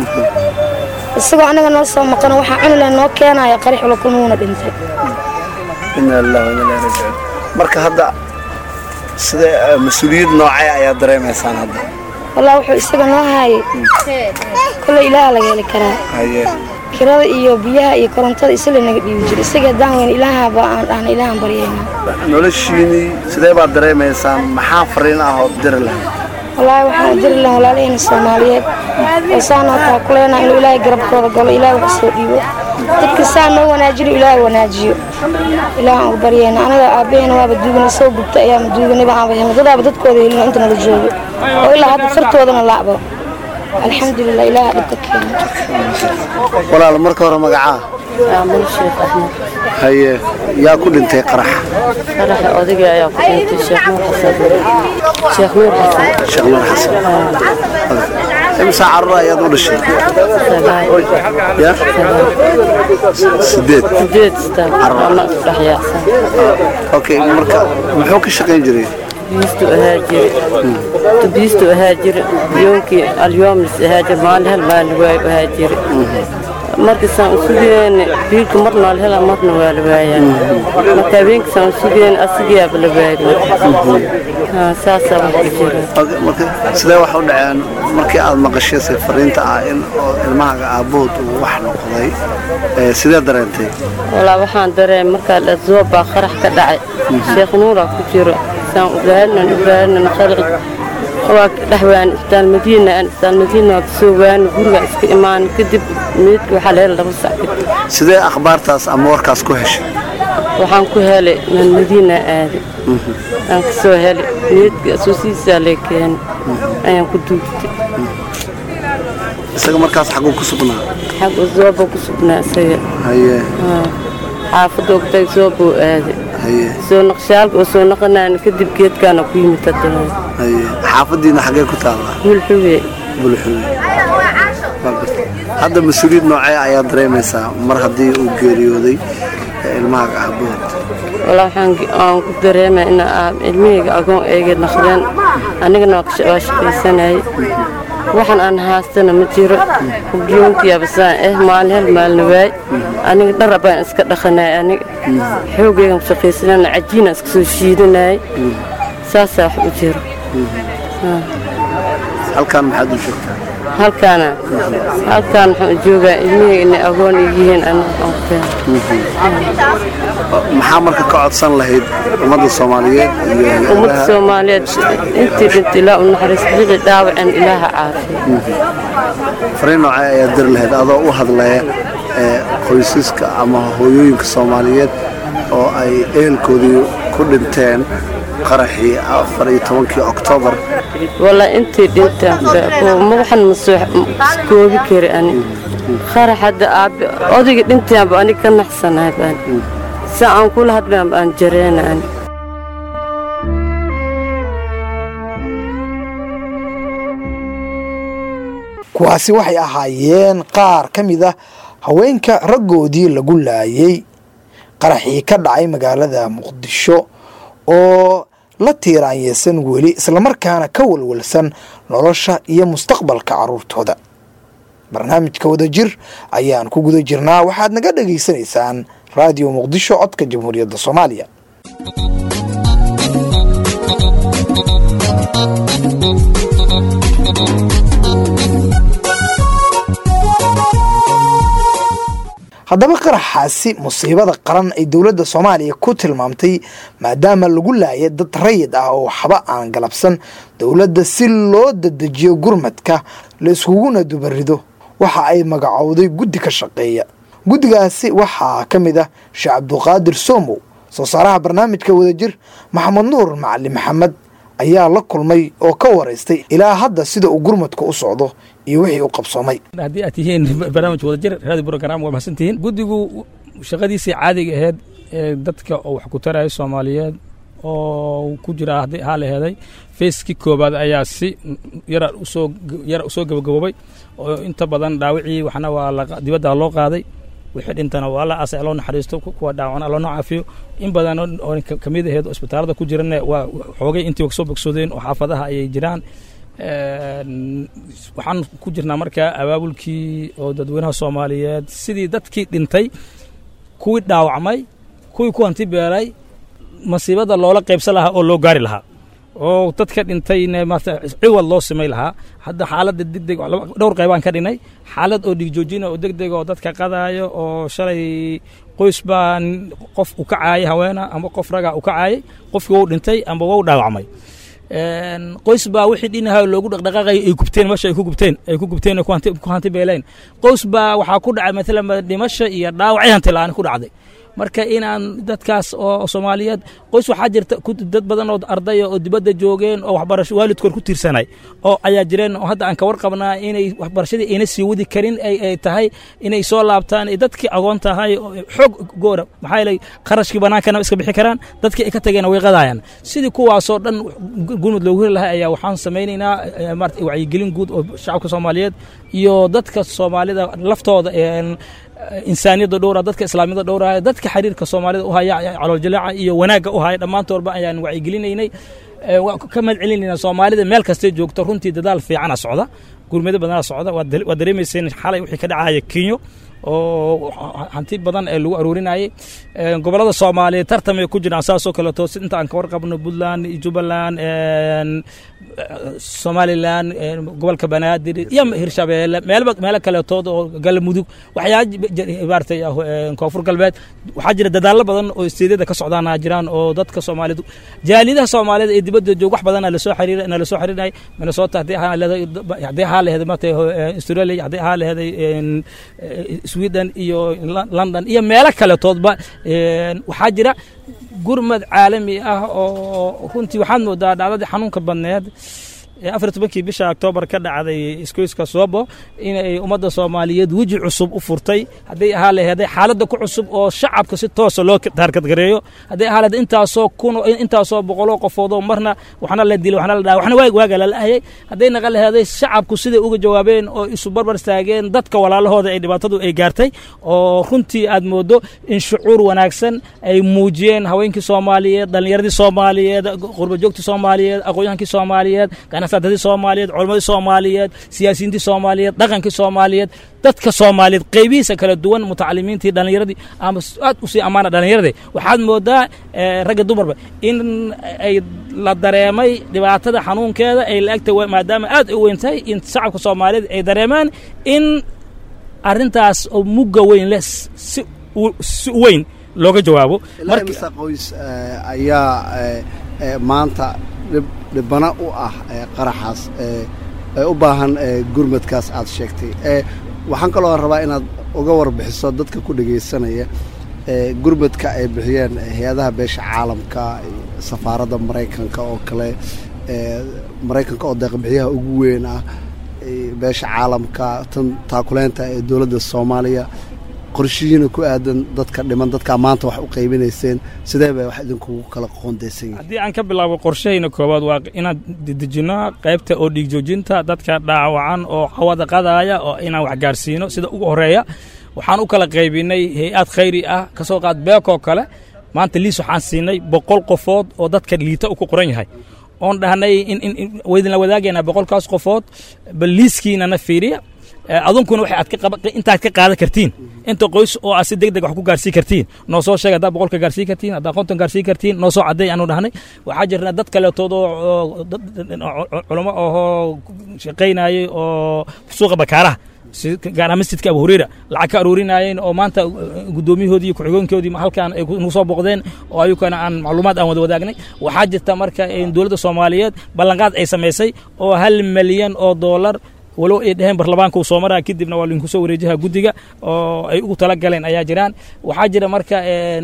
isagoo anaga noo soo maqano waxaa cuni lehna noo keenaya qarax wala kulmuuna dhintay ina lillahi wa inna ilaihi raajicuun marka hadda sida eh, mas-uuliyad noocee ayaa dareemaysaan hadda wallah wuxuu isaga noo haayay kolley ilaaha laga heli karaa haye kirada iyo biyaha iyo korontada isla naga dhiibi jiray isaga haddaan weyn ilaahaba aan dhahna ilaahan baryayna noloshiinii sidee baad dareemaysaan maxaa fariin ah oo diri lahayd wallaahi waxaan u diri lahaa walaalahayna soomaaliyeed oo saanoo taa ku leenaha inuu ilaahay garabkooda galo ilaahay wax soo dhiibo dadka saa noo wanaajino ilaahay wanaajiyo ilaahan ugu baryayna anaga aabbaheena waaba duugana soo gubta ayaama duuganiba aanba helna dadaaba dadkooda helino inta nala joogo oo ilaa hadda fartoodana laacbo alxamdulilah ilaaha dhibka keena walaal marka hore magacaa aamul sheekh axmed haye yaa ku dhintay qarax qaraxa odayga ayaa ku dhintay sheekh nuur xasan sheekh nuur xasan sheekh nuur xasan imsaa carruur ayaad u dhashay ya sideed sideed staan ana dhex yaacsan okay marka muxuu ka shaqayn jiray biistu ahaa jiri biistu ahaa jiri yoonkii alyoomis ahaa jiri maalin hel maalin waay ahaa jiri markasaan u sugeen biilku marna la hela marna waa la waayaa marka habeenkasaan u sugeen asigayaaba la waayay saasaa wax ku jira Okay, marka sidee wax u dhaceen markii aad maqashay se fariinta ah in oo ilmahaaga aabbahood uu wax noqday ee, sidee dareentay walaa waxaan dareem markaa la zoobaa qarax ka dhacay sheekh nuuraa ku jiro saan ugaalinan ugaalinan qaraci waa dhexwaan isbitaal madiina aan isbitaal madiina waa kasoo waani guriga iska imaan kadib meydka waxaa la helay laba sac kadib sidee akhbaartaas ama warkaas ku heshay waxaan ku helay meel madiina aaday aan kasoo helay meydka asuusihiisaa lee keenay ayaan ku duugtay isaga markaas xaguu ku sugnaa xag zooba ku sugnaa isaga haye Haa. xaafadda ogtay zoobuu aaday haye soo naqshaalka oo soo naqanaan kadib geedkaana ku yimid haddana haye xaafaddiina xagee ku taallaa bulxuwe bulxuwe Waa gartay. hadda mas-uuliyad noocee ayaa dareemaysaa mar haddii uu geeriyooday ee, ilmahaaga aabbahood walaa waxaan ge- aan ku dareemay in aa- ilmihayga agoon eega naqdeen anigana waa ka sha- waa shaqaysanayay waxaan aan haastana ma jiro hubyoonkiyaaba saan eh maalin hel maalina waay aniga dhara baan iska dhaqanay aniga xoogaygan ku shaqaysanana cajiina iska soo shiidanayay saasaa wax u jiro Haa. halkan maxaad u joogtaa halkaana halkaan waxaan u joogaa ilmihayga inay agoon yihiin aniga aan ku maxaa marka ka codsan lahayd ummadda soomaaliyeed iyo ummadda hay-adaha soomaaliyeed intii dhintay ilaa u naxariis bixi dhaawaceen ilaaha caafiya fariin noocee ayaa diri lahayd adoo u hadlaya ee, qoysaska ama hooyooyinka soomaaliyeed oo ay ehelkoodii ku dhinteen qaraxii afar iyo tobankii oktoobar walaa intii dhintaan ma waxan ma soo koobi kari ani qarax hadda aabe odayga dhintaanba aniga ka naxsanahay baan sa aan kula hadlaanba aan jareena ani kuwaasi waxay ahaayeen qaar ka mid ah haweenka raggoodii lagu laayay qaraxii ka dhacay magaalada muqdisho oo la tiiraanyeysan weli islamarkaana ka walwalsan nolosha iyo mustaqbalka carruurtooda barnaamijka wadajir ayaan ku guda jirnaa waxaad naga dhegaysanaysaan raadiyo muqdisho codka jamhuuriyadda soomaaliya haddaba qaraxaasi musiibada qaran ay dowladda soomaaliya ku tilmaamtay maadaama lagu laaya dad rayid ah oo waxba aan galabsan dowladda si loo dadejiyo gurmadka la iskuguna dubarido waxa ay magacowday guddi ka shaqeeya guddigaasi waxaa ka mid ah sheekh cabduqaadir somow soo saaraha barnaamijka wadajir maxamed nuur macali maxamed ayaa la kulmay oo ka waraystay ilaa hadda sida uu gurmadka u socdo iyo wixii u qabsoomay haddii aad tihiin barnaamij wadajir raadi program waa mahadsan tihiin guddigu shaqadiisii caadiga ahayd ee dadka oo wax ku taraya soomaaliyeed oo ku jira haddii haa la heeday fayskii koobaad ayaa si yara usoo yara usoo gabagaboobay oo inta badan dhaawicii waxna waa la dibadda loo qaaday wixii dhintana waa la asay loo naxariisto kuwa dhaawacna loo caafiyo in badan oo ka mid ahayd oo isbitaalada ku jirana waa xoogay intii kasoo bogsoodeen oo xaafadaha ayay jiraan waxaan ku jirnaa markaa abaabulkii oo dadweynaha soomaaliyeed sidii dadkii dhintay kuwii dhaawacmay kuwii ku hanti beelay masiibada loola qaybsan lahaa oo loo gaari lahaa oo dadka dhintayna maarata ciwad loo samay lahaa hadda xaaladda degdeg dhowr qaybaan ka dhinay xaalad oo dhigjoojina oo degdeg oo dadka qadaayo oo shalay qoys baa qof u kacaayay haweena ama qof ragaa u kacaayay qofkii wou dhintay amba wou dhaawacmay qoys baa wixii dhinaha loogu dhaqdhaqaaqay ay gubteen meesha ay ku gubteen ay ku gubteen ku hanti beeleen qoys baa waxaa ku dhacay maalan dhimasho iyo dhaawacay hanti la'aan ku dhacday marka inaan dadkaas oo soomaaliyeed qoys waxaa jirta dad badan oo ardaya oo dibadda joogeen oo waxbarasho waalidkood ku tiirsanay oo ayaa jireen oo hadda aan ka warqabnaa inay waxbarashadii ayna sii wadi karin ay tahay inay soo laabtaan ay dadkii agoon tahay xoog goora maxaa yeelay qarashkii bannaankana iska bixi karaan dadkii ay ka tageen way qadaayaan sidii kuwaasoo dhan gurmud loogu heli lahaa ayaa waxaan samaynaynaa maarata wacyigelin guud oo shacabka soomaaliyeed iyo dadka soomaalida laftooda insaaniyadda dhowra dadka islaamiyada dhowraya dadka xiriirka soomaalida u haya calooljalaaca iyo wanaagga u haya dhammaantoodba ayaan wacyigelinaynay ka mahad celinayna soomaalida meel kastay joogto runtii dadaal fiicana socda gurmado badana socda waad dareemayseen xalay wixii ka dhacaya kenyo oo hanti badan ee lagu aruurinayay gobolada soomaaliyeed tartamay ku jiraan saasoo kaleeto inta aan ka warqabno puntland jubbaland somalilan gobolka banaadir iyo hirshabeelle meelba meelo kaleetood oo galmudug waxyaa maaragtay koonfur galbeed waxaa jira dadaallo badan oo isteedyada ka socdaana jiraan oo dadka soomaaliyeed jaalidaha soomaaliyed ee dibadda joog wax badan lasoo xiriir na lasoo xiriirinay minnesota haddii ahaa leedahay haddii ahaa laheeday maaragtay australia haddii ahaa laheeday sweden iyo london iyo meelo kaletoodba waxaa jira gurmad caalami ah oo runtii waxaad moodaa dhacdadii xanuunka badneed afar tobankii bisha oktoobar ka dhacday iskoyska soobo inay ummadda soomaaliyeed weji cusub u furtay hadday ahaa laheeday xaaladda ku cusub oo shacabka si toosa loo taarkadgareeyo hadday ahaa laheed intaasoo kun intaasoo boqoloo qofoodoo marna waxna la dilay waxna la dhaay waxna waag waaga lala'ayay hadday naqa laheeday shacabku siday uga jawaabeen oo isu barbar istaageen dadka walaalahooda ay dhibaatadu ay gaartay oo runtii aad moodo in shucuur wanaagsan ay muujiyeen haweenkii soomaaliyeed dhallinyaradii soomaaliyeed qurbajoogtii soomaaliyeed aqoonyahankii soomaaliyeed ganacsadadii soomaaliyeed culammadii soomaaliyeed siyaasiyiintii soomaaliyeed dhaqankii soomaaliyeed dadka soomaaliyeed qaybihiisa kala duwan mutacalimiintii dhallinyaradii ama aad usii ammaana dhallinyaradii waxaad moodaa ragga dumarba in ay la dareemay dhibaatada xanuunkeeda ay la-egta maadaama aad u weyn tahay in shacabka soomaaliyeed ay dareemaan in arrintaas oo mugga weyn leh si si weyn looga jawaabo marka qoys ayaa maanta dhibana u ah qaraxaas ee u baahan gurmadkaas aad sheegtay waxaan kaloo rabaa inaad uga warbixiso dadka ku dhegaysanaya gurmadka ay bixiyeen hay-adaha beesha caalamka safaaradda maraykanka oo kale maraykanka oo deeqbixiyaha ugu weyn ah beesha caalamka tan taakuleynta ee dowladda soomaaliya qorshihiina ku aadan dadka dhiman dadkaa maanta wax u qaybinayseen sidee bay wax idinkugu kala qoondaysan yihin haddii aan ka bilaabo qorshahayna koowaad waa inaan dedejino qaybta oo dhiig joojinta dadka dhaawacan oo cawada qadaaya oo inaan wax gaarsiino sida ugu horreeya waxaan u kala qaybinay hay-ad khayri ah ka soo qaad beekoo kale maanta liis waxaan siinay boqol qofood oo dadka liita u ku qoran yahay oon dhahnay waydinla wadaagaynaa boqolkaas qofood bal liiskiinana fiiriya adunkuna waxay aad intaad ka qaadan kartiin inta qoys oo aad si deg deg wax ku gaarsiin kartiin noo soo sheeg haddaa boqolka gaarsiin kartiin haddaa konton gaarsiin kartiin noo soo cadday aanu dhahnay waxaa jirna dad kaleetood oo culamo ahoo shaqaynayay oo suuqa bakaaraha gaaraha masjidka abu hureyra lacag ka aruurinaayeen oo maanta guddoomiyahoodii iyo ku-xigeenkoodii halkaan ay nagu soo boqdeen oo ayukana aan macluumaad aan wada wadaagnay waxaa jirta marka dowladda soomaaliyeed ballanqaad ay samaysay oo hal milyan oo doolar walow ay dhaheen barlamaanka uu soo maraa kadibna waa linku soo wareejaha guddiga oo ay ugu tala galeen ayaa jiraan waxaa jira marka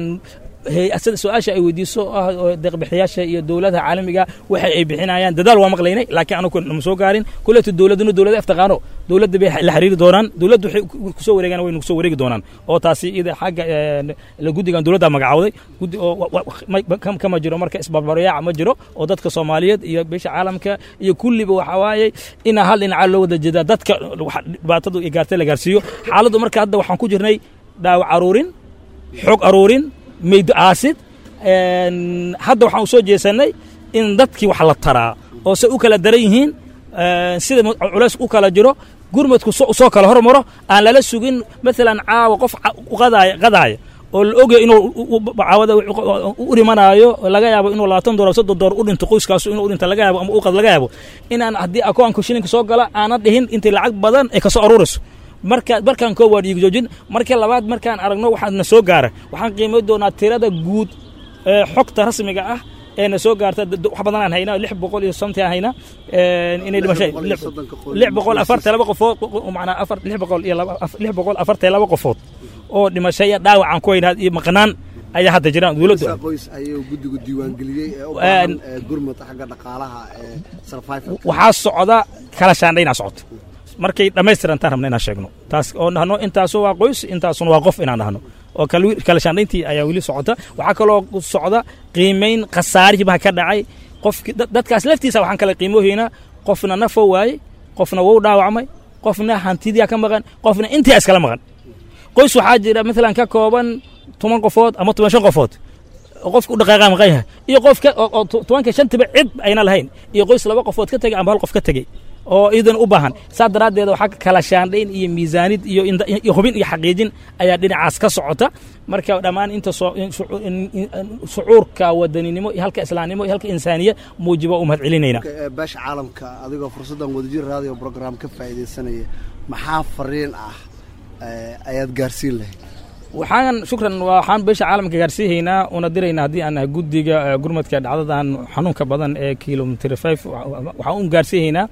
sida su-aasha ay weydiiso ah deeqbixiyaasha iyo dowladaha caalamiga waxa ay bixinayaan dadaal waa maqlaynay laakiin anagu nama soo gaarin kuleeto dowladuna dowlada aftaqaano dowladda bay la xiriiri doonaan dowladdu waxay kusoo wareegaan way nagu soo wareegi doonaan oo taasi ida xagga guddigan dowladda magacawday guddi oo kama jiro marka isbarbaryaac ma jiro oo dadka soomaaliyeed iyo beesha caalamka iyo kulliba waxa waaye inaa hal dhinaca loo wada jeedaa dadka dhibaatadu iyo gaartay la gaarsiiyo xaaladdu marka hadda waxaan ku jirnay dhaawac aruurin xog aruurin maydo aasid hadda waxaan u soo jeesanay in dadkii wax la taraa oo se u kala daran yihiin sida culays u kala jiro gurmadku soo kala hormaro aan lala sugin maalan caawa qof qadaaya qadaaya oo la ogaya inuu caawada u dhimanaayo laga yaabo inuu labaatan doolar soddon doolar u dhinto qoyskaasu inuu u dhinta laga yaabo ama u qad laga yaabo inaan haddii akoonka shilinka soo gala aanan dhihin intay lacag badan ay kasoo aruurayso marka markaan koo waa dhiig joojin marka labaad markaan aragno waxaa na soo gaara waxaan qiimay doonaa tirada guud ee xogta rasmiga ah ee na soo gaarta wax badan aan haynaa lix boqol iyo somti aan haynaa inay dhimashay lix boqol afartan laba qofood macnaa afar lix boqol iyo laba lix boqol afartan laba qofood oo dhimasho iyo dhaawac aan ku weynaad iyo maqnaan ayaa hadda jiraan dowladdu qoys ayuu guddigu diiwaangeliyey ee u Een- baahan ee gurmad xagga dhaqaalaha ee survival waxaa socda kala shaandhaynaa socota markay dhammaystirantaan rabna inaan sheegno taas oo dhahno intaasu waa qoys intaasuna waa qof inaan dhahno oo kal- kala shaandhayntii ayaa weli socota waxaa kaloo socda qiimayn khasaarihii baa ka dhacay qofki dad- dadkaas laftiisa waxaan kala qiimoohaynaa qofna nafo waayey qofna wou dhaawacmay qofna hantidiyaa ka maqan qofna intii iskala maqan qoys waxaa jira maalan ka kooban toban qofood ama toban shan qofood oo qofka u dhaqaaqa maqan yahay iyo qofka oo oo to- tobanka shantiba cid ayna lahayn iyo qoys laba qofood ka tegay ama hal qof ka tegey oo iidan u baahan saa daraaddeed waxaa kala shaandhayn iyo miisaanid iyo inda- iyo hubin iyo xaqiijin ayaa dhinacaas ka socota marka dhammaan inta soo- in shucu- in- in- shucuurka wadaninimo iyo halka islaamnimo iyo halka insaaniya muujiba u mahad celinayna ee beesha caalamka adigoo fursaddan wadajir radio program ka faa'iidaysanaya maxaa fariin ah ee ayaad gaarsiin lahayd waxaan shukran waxaan beesha caalamka gaarsiihaynaa una diraynaa haddii aan nahay guddiga eh, gurmadka dhacdadan xanuunka badan ee kilomitr five waxaan u gaarsiihaynaa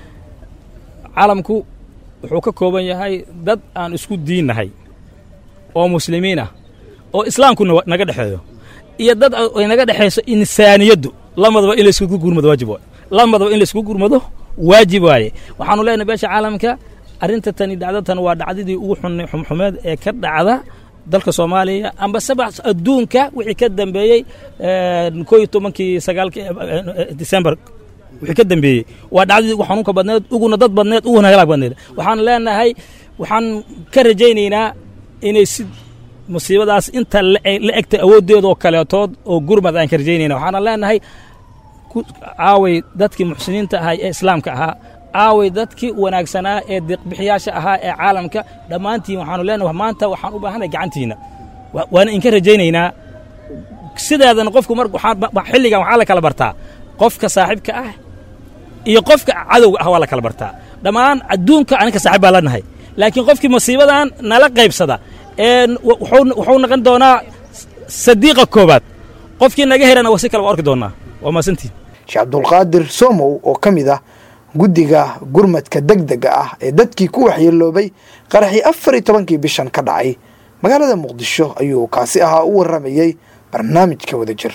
caalamku wuxuu ka kooban yahay dad aan isku diinnahay oo muslimiin ah oo islaamku nawa- naga dhexeeyo iyo dad ay naga dhexayso insaaniyaddu lamadaba in layskugu gurmado waajib waaye lamadaba in layskugu gurmado waajib waaye waxaanu leenahay beesha caalamka arrinta tani dhacdatan waa dhacdadii ugu xun- xumxumeed ee ka dhacda dalka soomaaliya amba sabax adduunka wixii ka dambeeyey een, koo iyo tobankii sagaalkii december wixii ka dambeeyey waa dhacdadii ugu xanuunka badneed uguna dad badneed uguna halaag badneed waxaan leenahay waxaan ka rajaynaynaa inay si musiibadaas inta la la egta awooddeedoo kaleetood oo gurmad aan ka rajaynayna waxaana leenahay ku- aaway dadkii muxsiniinta ahaa ee islaamka ahaa aaway dadkii wanaagsanaa ee deeqbixiyaasha ahaa ee caalamka dhammaantiin waxaanu leenahay maanta waxaan u baahanay gacantiina Wa- waana inka rajaynaynaa sideedana qofku mar waxaan ba- ba- xilligan waxaa la kala bartaa qofka saaxiibka ah iyo qofka cadowga ah waa la kala bartaa dhammaan adduunka aninka saaxiib baa lanahay laakiin qofkii masiibadan nala qaybsada ee wuxuu wuxuu noqon doonaa sadiiqa koobaad qofkii naga herana waa si kale waa arki doonaa waa maasantiin sheekh cabdulqaadir somow oo ka mid ah guddiga gurmadka degdega ah ee dadkii ku waxyeeloobay qaraxii afar iyo tobankii bishan ka dhacay magaalada muqdisho ayuu kaasi ahaa u warramayey barnaamijka wadajir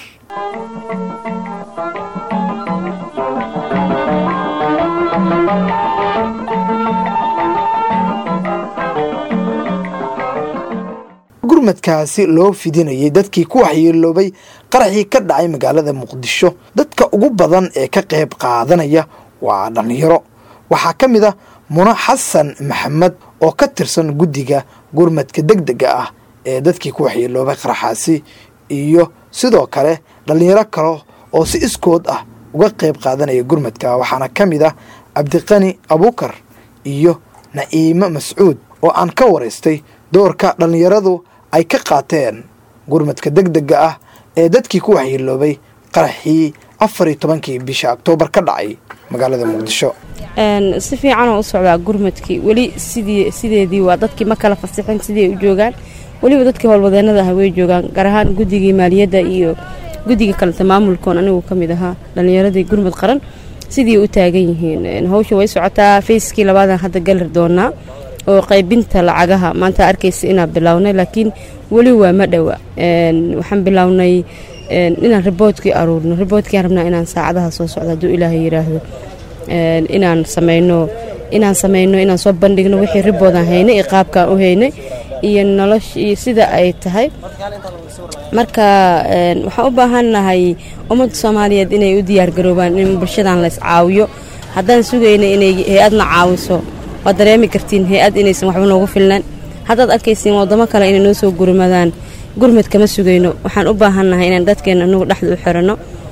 gurmadkaasi loo fidinayay dadkii ku waxyeeloobay qaraxii ka dhacay magaalada muqdisho dadka ugu badan ee ka qayb qaadanaya waa dhallinyaro waxaa ka mid ah muno xasan maxamed oo ka tirsan guddiga gurmadka degdega ah ee dadkii ku waxyeeloobay qaraxaasi iyo sidoo kale dhallinyaro kale oo si iskood ah uga qayb qaadanaya gurmadka waxaana ka mid ah cabdiqani abuukar iyo na'iimo mascuud oo aan ka waraystay doorka dhallinyaradu ay ka qaateen gurmadka degdega ah ee dadkii ku waxyeeloobay qaraxii afar iyo tobankii bisha oktoobar ka dhacay magaalada muqdisho Een, si fiican oo u socdaa gurmadkii weli sidii sideedii waa dadkii ma kala fasixin sidii ay u joogaan weliba dadkii howlwadeenada ah way joogaan gaar ahaan guddigii maaliyadda iyo guddiga kaleta maamulkoon anigu ka mid ahaa dhallinyaradii gurmad qaran sidii u taagan yihiin Een, hawsha way socotaa fayskii labaadan hadda galir doonaa oo qaybinta lacagaha maanta arkaysa inaan bilownay laakiin weli waa ma dhowa Een, waxaan bilownay een, inaan riboodkii aruurno riboodkii rabnaa inaan saacadaha soo socdo hadduu ilaahay yidhaahdo Een, inaan sameyno inaan sameyno inaan soo bandhigno wixii riboodaan haynay iyo qaabkaan u haynay iyo nolosha iyo sida ay tahay marka een, waxaan u baahannahay ummadda soomaaliyeed inay u diyaargaroobaan in bulshadan la iscaawiyo haddaan sugayna inay hay-adna caawiso waad dareemi kartiin hay-ad inaysan waxba noogu filnaan haddaad arkaysiin waddamo kale inay noo soo gurmadaan gurmad kama sugayno waxaan u baahannahay inaan dadkeena anugu dhexda u xiranno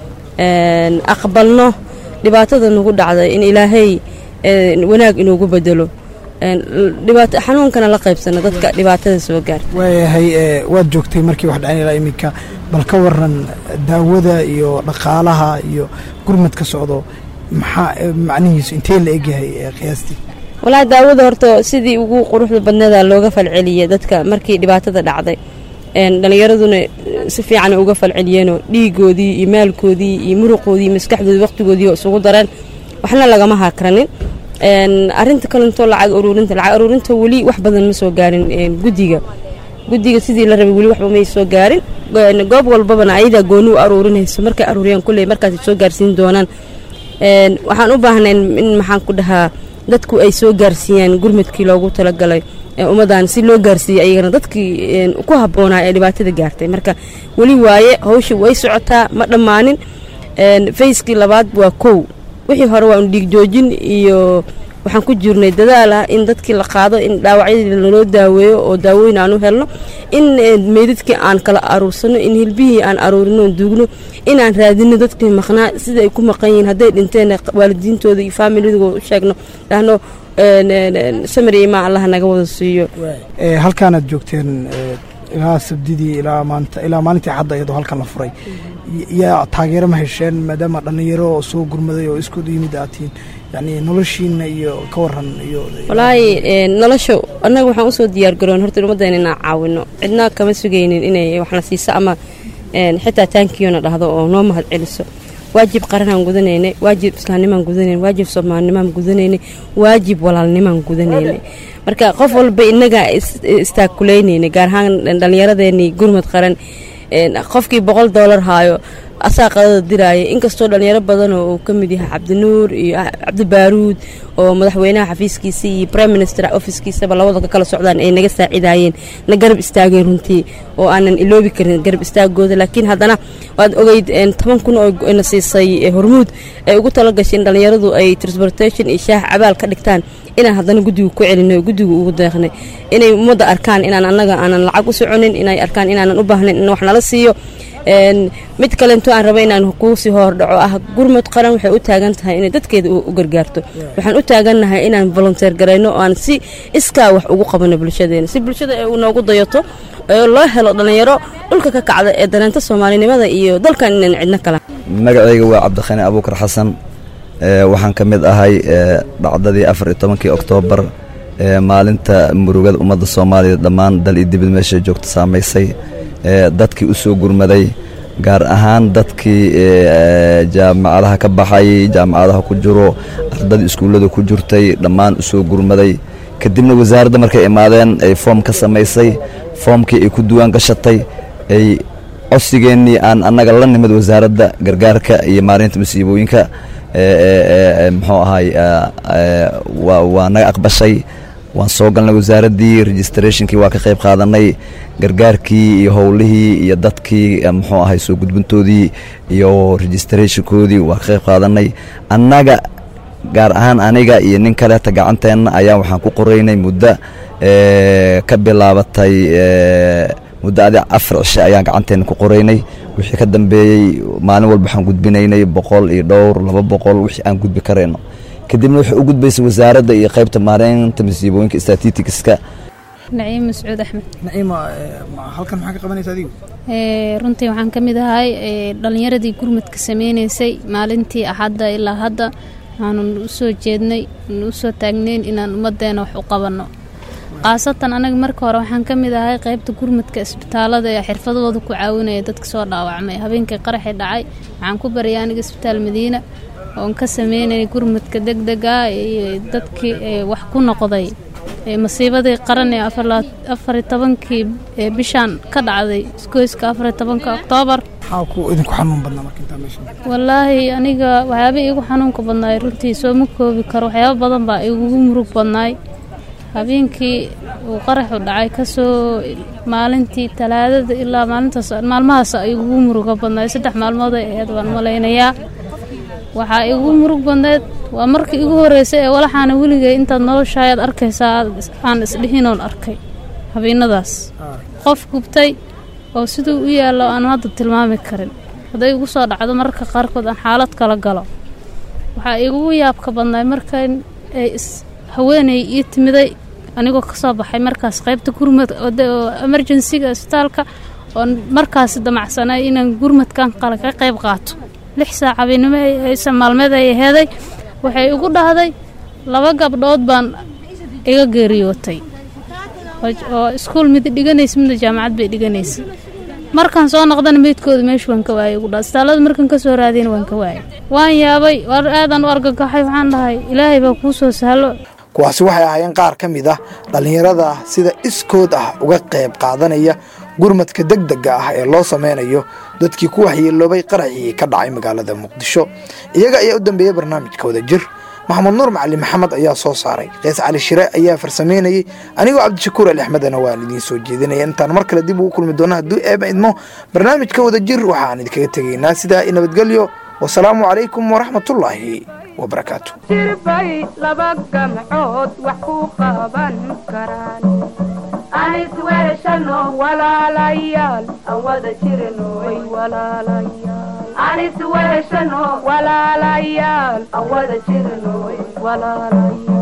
een, aqbalno dhibaatada nagu dhacday in ilaahay een, wanaag inoogu bedelo een, dhibaato xanuunkana la qaybsano dadka dhibaatada soo gaarta waayahay ee, waad joogtay markii wax dhacay ilaa iminka bal ka waran daawada iyo dhaqaalaha iyo gurmad ka socdo maxaa ee, macnihiisu intee la egyahay ee, qiyaastii walaahi daawada horta sidii ugu quruxda badneeda looga falceliyay dadka markii dhibaatada dhacday een, dhallinyaraduna eh, si fiican uga falceliyeenoo dhiigoodii iyo maalkoodii iyo muruqoodii iyo maskaxdoodii waqtigoodii oo isugu dareen waxna lagama hakranin Een, arrinta kalentoo lacag uruurinta lacag uruurinta weli wax badan ma soo gaarin een, guddiga guddiga sidii la rabay weli waxba may soo gaarin Een, goob walbabana ayadaa gooni u aruurinayso markay aruuriyaan kulley markaasay soo gaarsiin doonaan Een, waxaan u baahnayn in maxaan ku dhahaa dadku ay soo gaarsiiyaan gurmadkii loogu talagalay ee ummaddan si loo gaarsiiyey ayagana dadkii een, ku habboonaa ee dhibaatada gaartay marka weli waaye hawsha way socotaa ma dhammaanin Een, fayskii labaad waa kow wixii hore waa un dhiig joojin iyo waxaan ku jirnay dadaal ah in dadkii la qaado in dhaawacyadii laloo daaweeyo oo daawooyin aan u helno in eh, meydadkii aan kala aruursano in hilbihii aan aruurino oon duugno in aan raadino dadkii maqnaa sida ay ku maqan yihiin hadday dhinteen waalidiintooda iyo faamiligooda u sheegno dhahno een, een, een, samir iyo imaa allah naga wada siiyo Ee, halkaanaad joogteen ee, ilaa sabdidii ilaa maanta ilaa maalintii xadda iyadoo halkan la furay Y- yaa taageero ma hesheen maadaama dhallinyaro oo soo gurmaday oo isku yimid aad tihiin yacni noloshiina iyo ka waran iyo walaahi een, nolosha annaga waxaan usoo diyaar garoon horta ummaddeena inaan caawino cidna kama sugaynin inay waxna siiso ama een, xitaa taankiyoona dhahdo oo noo mahad celiso waajib qaranaan gudanaynay waajib islaamnimaan gudanaynay waajib soomaalinimaan gudanaynay waajib walaalnimaan gudanaynay marka qof walba innagaa is- istaakulaynayna gaar ahaan dhallinyaradeenii gurmad qaran een, qofkii boqol doolar haayo asaa qadada diraaya inkastoo dhalinyaro badan oo uu ka mid yahay cabdinuur iyo ah- cabdi baaruud oo madaxweynaha xafiiskiisa iyo prime minister officekiisaba labada ka kala socdaan ay naga saacidaayeen na garab istaageen runtii oo aanan iloobi karin garab istaagooda laakiin haddana waad ogeyd een, toban kun oo na siisay eh, hormuud ay ugu talagashay in dhalinyaradu ay transportation iyo shaah cabaal ka dhigtaan inaan haddana guddiga ku celinay oo guddiga ugu deeqnay inay ummadda arkaan inaan annaga aanan lacag u soconin inay arkaan inaanan u baahnayn in wax nala siiyo Een, mid kalento aan raba inaan kuu sii hordhaco ah gurmud qaran waxay u taagan tahay inay dadkeeda u u gargaarto waxaan u taagannahay inaan volunteer garayno oo aan si iskaa wax ugu qabano bulshadeena si bulshada ay noogu dayato ee loo helo dhallinyaro dhulka ka kacda ee dareenta soomaalinimada iyo dalkan inaan cidno kala magacayga waa cabdikhani abuukar xasan ee, waxaan ka mid ahay ee, dhacdadii afar iyo tobankii oktoobar ee, maalinta murugada ummadda soomaaliya dhammaan dal iyo dibad meesha joogta saamaysay ee, dadkii u soo gurmaday gaar ahaan dadkii ee, jaamacadaha ka baxay jaamacadaha ku jiro ardadii iskuullada ku jirtay dhammaan u soo gurmaday kadibna wasaaradda markay imaadeen ay foom ka samaysay foomkii ay ku duwaan gashatay ay codsigeennii aan annaga la nimid wasaaradda gargaarka iyo maareynta masiibooyinka ee, ee, ee, ee, muxuu ahay ee, ee, waa waa naga aqbashay waan soo galnay wasaaraddii registrationkii waa ka qayb qaadanay gargaarkii iyo howlihii iyo dadkii ee, muxuu ahay soo gudbintoodii iyo registrationkoodii waa ka qayb qaadanay annaga gaar ahaan aniga iyo nin kaleeta gacanteenna ayaa waxaan ku qoraynay muddo ee, ka bilaabatay ee, muddo adi afar cishe ayaan gacanteena ku qoraynay wixii ka dambeeyey maalin walba waxaan gudbinaynay boqol iyo dhowr laba boqol wixii aan gudbi karayno kadibna waxay u gudbaysay wasaaradda iyo qaybta maareynta masiibooyinka statisticska naciim mascuud axmed naciima ee, ma- halkan maxaa ka qabanaysa adigu Ee, runtii waxaan ka mid ahay ee, dhallinyaradii gurmadka sameynaysay maalintii axadda ilaa hadda waxaanu u soo jeednay u soo taagnayn inaan ummaddeena wax u qabanno khaasatan anaga marka hore waxaan ka mid ahay qaybta gurmadka isbitaalada ee xirfadooda ku caawinaya dadka soo dhaawacmay habeenkii qaraxii dhacay waxaan ku baryay aniga isbitaal madiina oon ka sameynayay gurmadka degdega iyo dadkii ee, wax ku noqday ee, masiibadii qaran ee afar laa- afar iyo tobankii ee, bishaan ka dhacday isgoyska afar iyo tobanka oktoobar maxaa ku idinku xanuun badnaa marka intaa meesha wallaahi aniga waxyaaba iigu xanuunka badnaay runtii soo ma koobi karo waxyaaba badan baa igugu murug badnaay habeenkii uu qaraxu dhacay kasoo maalintii talaadada ilaa maalintaas maalmahaas ay igugu muruga badnaay saddex maalmood ay ahayd waan malaynayaa waxaa igu murug badneed waa markii igu horreysay ee walaxaana weligay intaad noloshaayaad arkaysaa aad- aan isdhihinoon arkay habeenadaas qof gubtay oo siduu u yaallo aan hadda tilmaami karin hadday igu soo dhacdo mararka qaarkood aan xaalad kala galo waxaa igugu yaabka badnaay markan ay is haweeney ii timiday anigoo ka soo baxay markaas qaybta gurmad oo de- oo emergensiga isbitaalka oo markaas damacsanay inaan gurmadkan qala ka qayb qaato lix saac habeenimo ay- aysan maalmeed ay aheeday waxay igu dhahday laba gabdhood baan iga geeriyootay oo- oo iskuul mid dhiganaysa midna jaamacad bay dhiganaysa markaan soo noqdana meydkooda meesha waan ka waayay ugu dhaa istaalada markaan ka soo raadiyana waan ka waayay waan yaabay war aadan u argagaxay waxaan dhahay ilaahay baa kuu soo sahlo kuwaasi waxay ahaayeen qaar ka mid ah dhallinyarada sida iskood ah uga qayb qaadanaya gurmadka degdega ah ee loo sameynayo dadkii ku waxyeeloobay qaraxii ka dhacay magaalada muqdisho iyaga ayaa u dambeeyey barnaamijka wada jir maxamed nuur macali maxamed ayaa soo saaray kees cali shire ayaa farsameynayey anigoo cabdishakuur ali axmedana waan idiin soo jeedinaya intaan mar kale dib ugu kulmi doono hadduu eeba idmo barnaamijka wada jir waxaan idinkaga tegaynaa sidaa i nabadgelyo wasalaamu calaykum waraxmatullaahi wabarakaatu jirbay laba gamcood wax ku qaban karaan anis weeshano walaalayaal aan wada jirno way walaalayaal anis weeshano walaalayaal aan wada jirno way walaalayaal